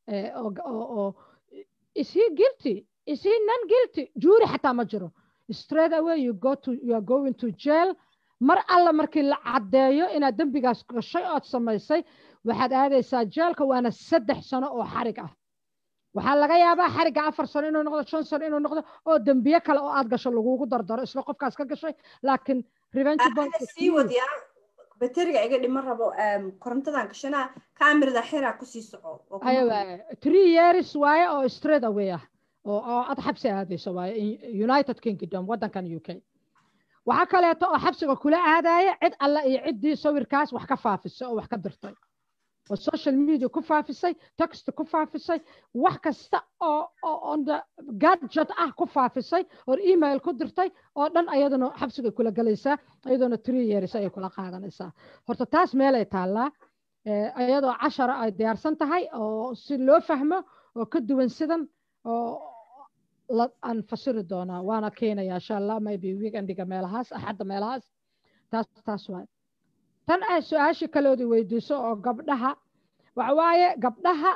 oo is he guilty is he non guilty jury xataa ma jiro straight away you go to you are going to jail mar alla markii la caddeeyo inaad dembigaas gashay ood samaysay waxaad aadaysaa jeelka waana saddex sano oo xarig ah waxaa laga yaabaa xarigga afar sano inuu noqdo shan sano inuu noqdo oo dembiye kale oo aad gasho lagugu dardaro isla qofkaas ka gashay laakiin revenge sii wadiyaa bateriga iga dhiman rabo korontadan gashanaa kaamirada xiraa kusii soco three years waaye oo straight away ah oo aad xabsi aadayso waaye united kingdom waddankan u k waxaa kaleeto oo xabsiga kula aadaya cid alle iyo ciddii sawirkaas wax ka faafisay oo wax ka dirtay oo social media ku faafisay text ku faafisay wax kasta oo on the gadget ah ku faafisay oo email ku dirtay oo dhan ayaduna xabsigay kula galaysaa iyadoona three years ayay kula qaadanaysaa horta taas meelay taallaa iyadoo cashara ay diyaarsan tahay oo si loo fahmo oo ka duwan sidan oo aan fasiri doonaa waana keenaya insha allah maybe weekendiga meelahaas axadda meelahaas taas taas waay tan ay su-aashii kaleoodi weydiiso oo gabdhaha waxa waaye gabdhaha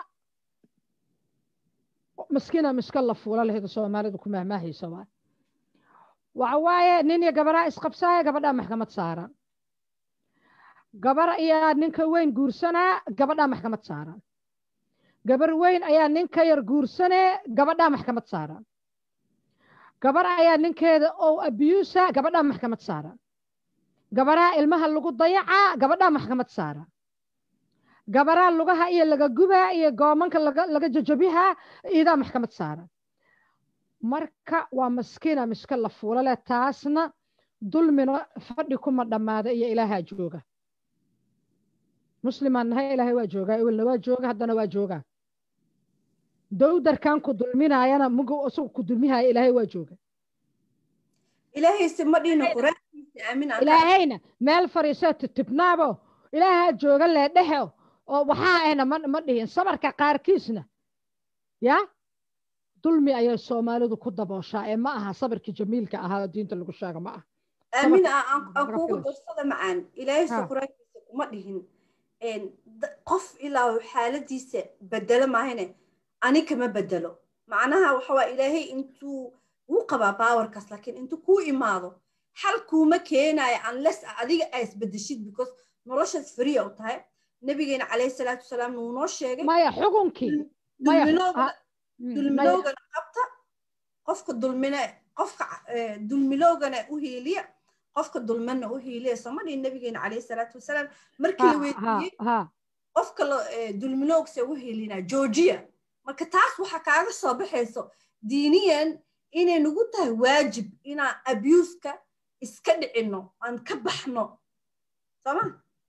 maskiina miska la fuula lahayd soomaalidu ku mahmaahaysa waay waxa waaye nin iyo gabaraa isqabsaaya gabadhaa maxkamad saaran gabar ayaa ninka weyn guursanaa gabadhaa maxkamad saaran gabar weyn ayaa ninka yar guursanee gabadhaa maxkamad saaran gabar ayaa ninkeeda oo abuusa gabadhaa maxkamad saaran gabaraa ilmaha lagu dayacaa gabadhaa maxkamad saaran gabaraa lugaha iyo laga gubaa iyo goomanka laga jajabihaa iidaa maxkamad saaran marka waa maskiina miska la fuula leh taasna dulmina fadhi kuma dhammaada iyo ilaahaa jooga muslimaan nahay ilaahay waa joogaa ewelna waa jooga haddana waa joogaa dowdarkan ku dulminaayana mugu isagu ku dulmihaya ilaahay waa jooga ilaahayse ma dhino quraankiisa aamin ilaahayna meel fariisoo titibnaabo ilaahaa jooga leedhehe oo waxaa ahna ma ma dhihin sabarka qaarkiisna ya dulmi ayay soomaalidu ku dabooshaa ee ma aha sabarkii jamiilka ahaa oo diinta lagu sheega ma aha aamin aan kuugu darsada macaan ilaahayse quraankiisa kuma dhihin qof ilaa xaaladiisa bedelo maahane ani kama bedelo macnaha waxa waa ilaahay intuu wuu qabaa powerkaas laakiin intuu kuu imaado xal kuuma keenayo unless adiga aa isbedeshid because noloshaas free u tahay nabigeena calayhi salaatu wasalaam wuu noo sheegay maya xukunkii dulmiloogana qabta qofka dulmine qofka dulmiloogana u hiiliya qofka dulmana u hiiliya somadhii nabigeena calayhi salaatu wasalaam markii la weydiiyey qofka dulmiloogse u hiilinaa georgia marka taas waxaa kaaga soo baxayso diiniyan inay nagu tahay waajib inaan abuuska iska dhicino aan ka baxno sooma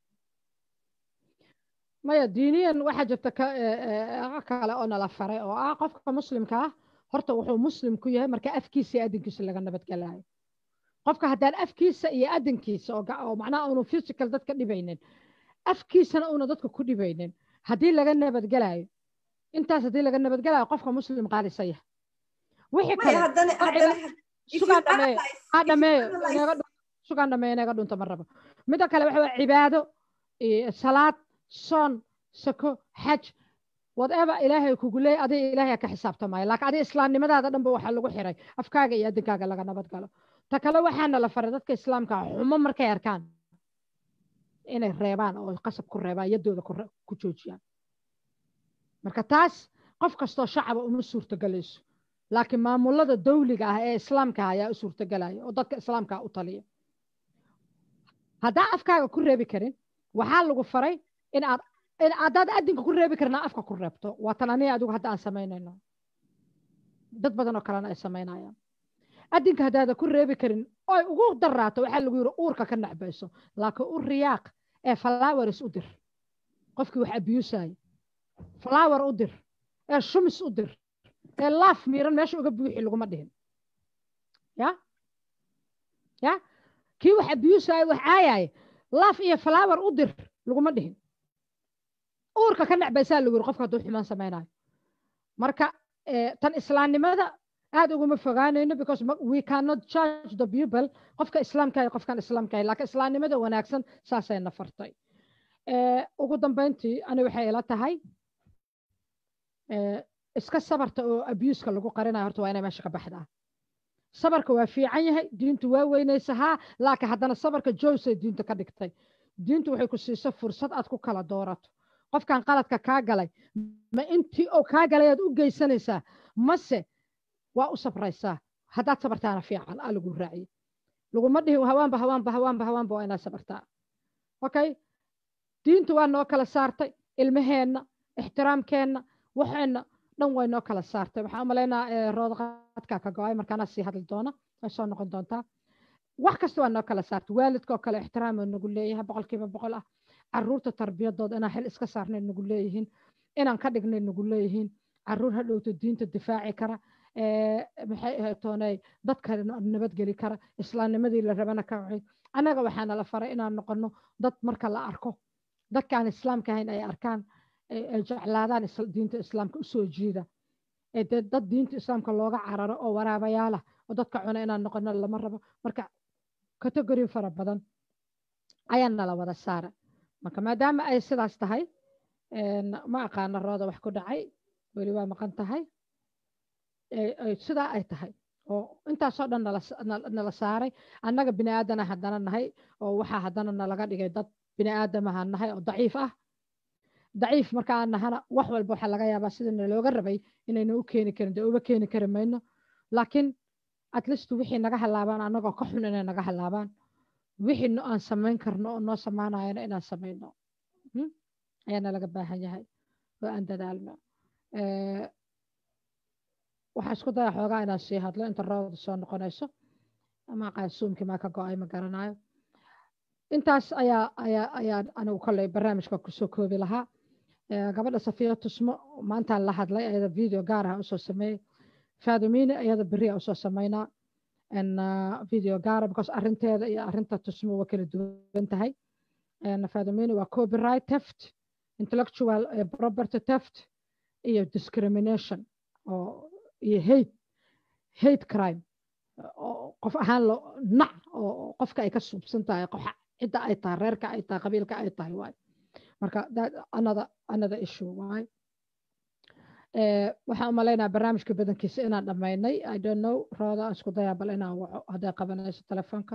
maya diiniyan waxaa jirta kale oo nala faray oo ah qofka muslimka ah horta wuxuu muslim ku yahay marka afkiisa iyo adinkiisa laga nabadgelayo qofka haddaan afkiisa iyo adinkiisa oo macnaha unu physical dadka dhibaynin afkiisana una dadka ku dhibaynin haddii laga nabadgelayo intaas haddii laga nabadgelayo qofka muslim qaadisa yahay wixii kale sugaa dhameeyo ha dhameeyo sugaan dhameeya inaga dhunto ma rabo midda kale waxa waa cibaado salaad soon sako xaj whatever ilaahay kugu leeyahy adiga ilaahay ka xisaabtamaya laakiin adiga islaamnimadaada dhanba waxaa lagu xiray afkaaga iyo adinkaaga laga nabad galo ta kale waxaana la faray dadka islaamka xumo markay arkaan inay reebaan oo qasab ku reebaan yaddooda ku joojiyaan marka taas qof kastoo shacaba uma suurtogelayso laakiin maamulada dawliga ah ee islaamka ah ayaa u suurtogelaya oo dadka islaamka u taliya haddaa afkaaga ku reebi karin waxaa lagu faray in aad haddaad adinka ku reebi karin afka ku reebto waa tan aniga adigu hadda aan samaynayno dad badan oo kalena ay samaynayaan adinka haddaada ku reebi karin oy ugu daraato waxaa lagu yidhi uurka ka nacbayso laakiin u riyaaq ee flowers u dir qofkii wax abiyuusaya flower u dir ee shumis u dir ee laaf miiran meesha uga buuxi laguma dhihin ya ya kii wax abiyuusaya wax caayaya laaf iyo flower u dir laguma dhihin uurka ka nacbaysaa lagu yiri qofka hadduu xumaan samaynayo marka tan islaamnimada aad uguma fogaanayno because we cannot judge the people qofka islaamka iyo qofkan islaamka laakiin islaamnimada wanaagsan saasayna fartay ugu dambeyntii ani waxay ila tahay iska sabarta oo abuuska lagu qarinayo horta waa inay meesha ka baxdaa sabarka waa fiican yahay diintu waa weynaysa haa laakiin haddana sabarka joysay diinta ka dhigtay diintu waxay ku siisa fursad aad ku kala doorato qofkan qaladka kaa galay ma intii oo kaa galay aad u geysanaysaa mase waa u sabraysaa haddaad sabartaana fiican aa lagu raaciye laguma dhihin hawaanba hawaanba hawaanba hawaanba waa inaad sabartaa okay diintu waa noo kala saartay ilmaheenna ixtiraamkeenna waxeenna dhan way noo kala saartay waxaan umalaynaa roodaqadka ka go-ay markaana sii hadli doona way soo noqon doontaa wax kasta waa noo kala saartay waalidkoo kale ixtiraam nagu leeyahay boqolkiiba boqol ah caruurta tarbiyadooda inaan xil iska saarnay nagu leeyihiin inaan ka dhignay nagu leeyihiin caruur hadhowta diinta difaaci kara maxay ahaytoonay dadka nabadgeli kara islaamnimadii la rabana ka wacay annaga waxaana la faray inaan noqono dad marka la arko dadkaan islaamka ahayn ay arkaan ay jeclaadaan diinta islaamka usoo jiida dad diinta islaamka looga cararo oo waraabayaalah oo dadka cuna inaan noqono lama rabo marka kategori fara badan ayaa nala wada saara marka maadaama ay sidaas tahay ma aqaano rooda wax ku dhacay weli waa maqan tahay sidaa ay tahay oo intaasoo dhan nala saaray annaga bini aadana haddana nahay oo waxaa haddana nalaga dhigay dad bini aadamaha nahay oo daciif ah daciif markaa nahana wax walba waxaa laga yaabaa sida nalooga rabay inayna u keeni karin dee uba keeni kari mayno laakiin at least wixii naga halaabaan annagoo ka xun inay naga halaabaan wixii aan samayn karno oo noo samaanayana inaan samayno ayaana laga baahan yahay oo aan dadaalno waxaa isku daya xoogaa inaan sii hadlo inta roobda soo noqonayso ama qaasuumkii maa ka go-ay ma garanayo intaas ayaa ayaa ayaa anigu kolley barnaamijka kusoo koobi lahaa gabadha safiya tusmo maantaan la hadlay ayada video gaar ah usoo sameeyey faadumine ayada beri usoo sameynaa video gaara because arinteeda iyo arinta tusmo waa kala duwan tahay faadumine waa copyright theft intellectual property theft iyo discrimination oo iyo hate hate crime oo qof ahaan lo nac oo qofka ay ka suubsan tahay qof cidda ay tahay reerka ay tahay qabiilka ay tahay waay marka another another issue waay waxaan umalaynaa barnaamijka badankiisa inaan dhammaynay i don't know rooda aan isku dayaa bal inaan waco hadday qabanayso telefoonka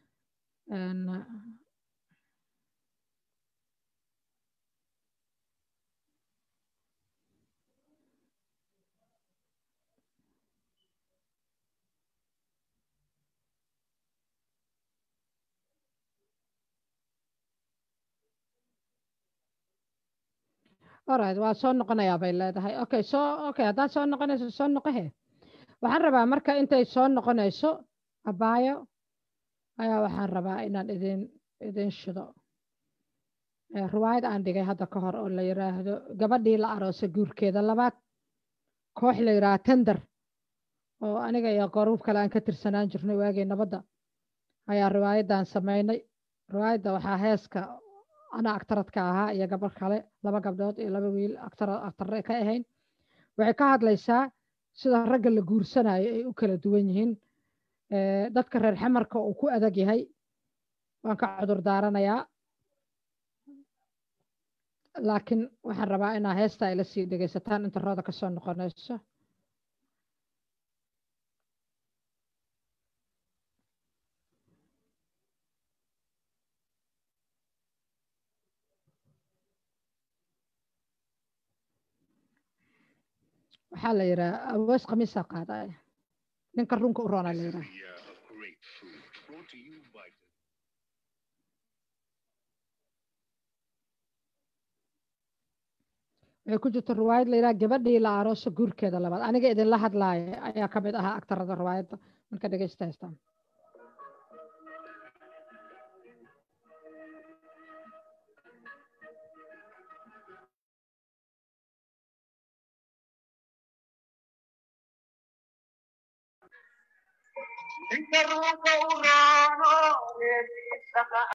alright waa soo noqonayaa bay leedahay okay soo okay haddaad soo noqonayso soo noqohe waxaan rabaa marka intay soo noqonayso abaayo ayaa waxaan rabaa inaan idin idin shido riwaayad aan dhigay hadda ka hor oo la yiraahdo gabadhii la aroosay guurkeeda labaad koox la yidhaha tender oo aniga iyo qoruub kale aan ka tirsanaan jirnay waagii nabadda ayaa riwaayaddan samaynay riwaayadda waxaa heeska ana aktaradka ahaa iyo gabar kale laba gabdhood iyo laba wiil aktare ka ahayn waxay ka hadlaysaa sida ragga la guursanayo ay u kala duwan yihiin dadka reer xamarka uu ku adag yahay waan ka cudur daaranayaa laakiin waxaan rabaa inaa heesta ay la sii dhegaysataan inta rooda kasoo noqonayso waxaa la yidhaha awees khamiisaa qaadaya ninka runka u roonaa la yidhaha waxay ku jirta riwaayad la yidhaha gabadhii la arooso guurkeeda labaad aniga idinla hadlaaya ayaa ka mid ahaa agtarada riwaayadda marka dhegeysta haystaan Ninka ruuxa u raaco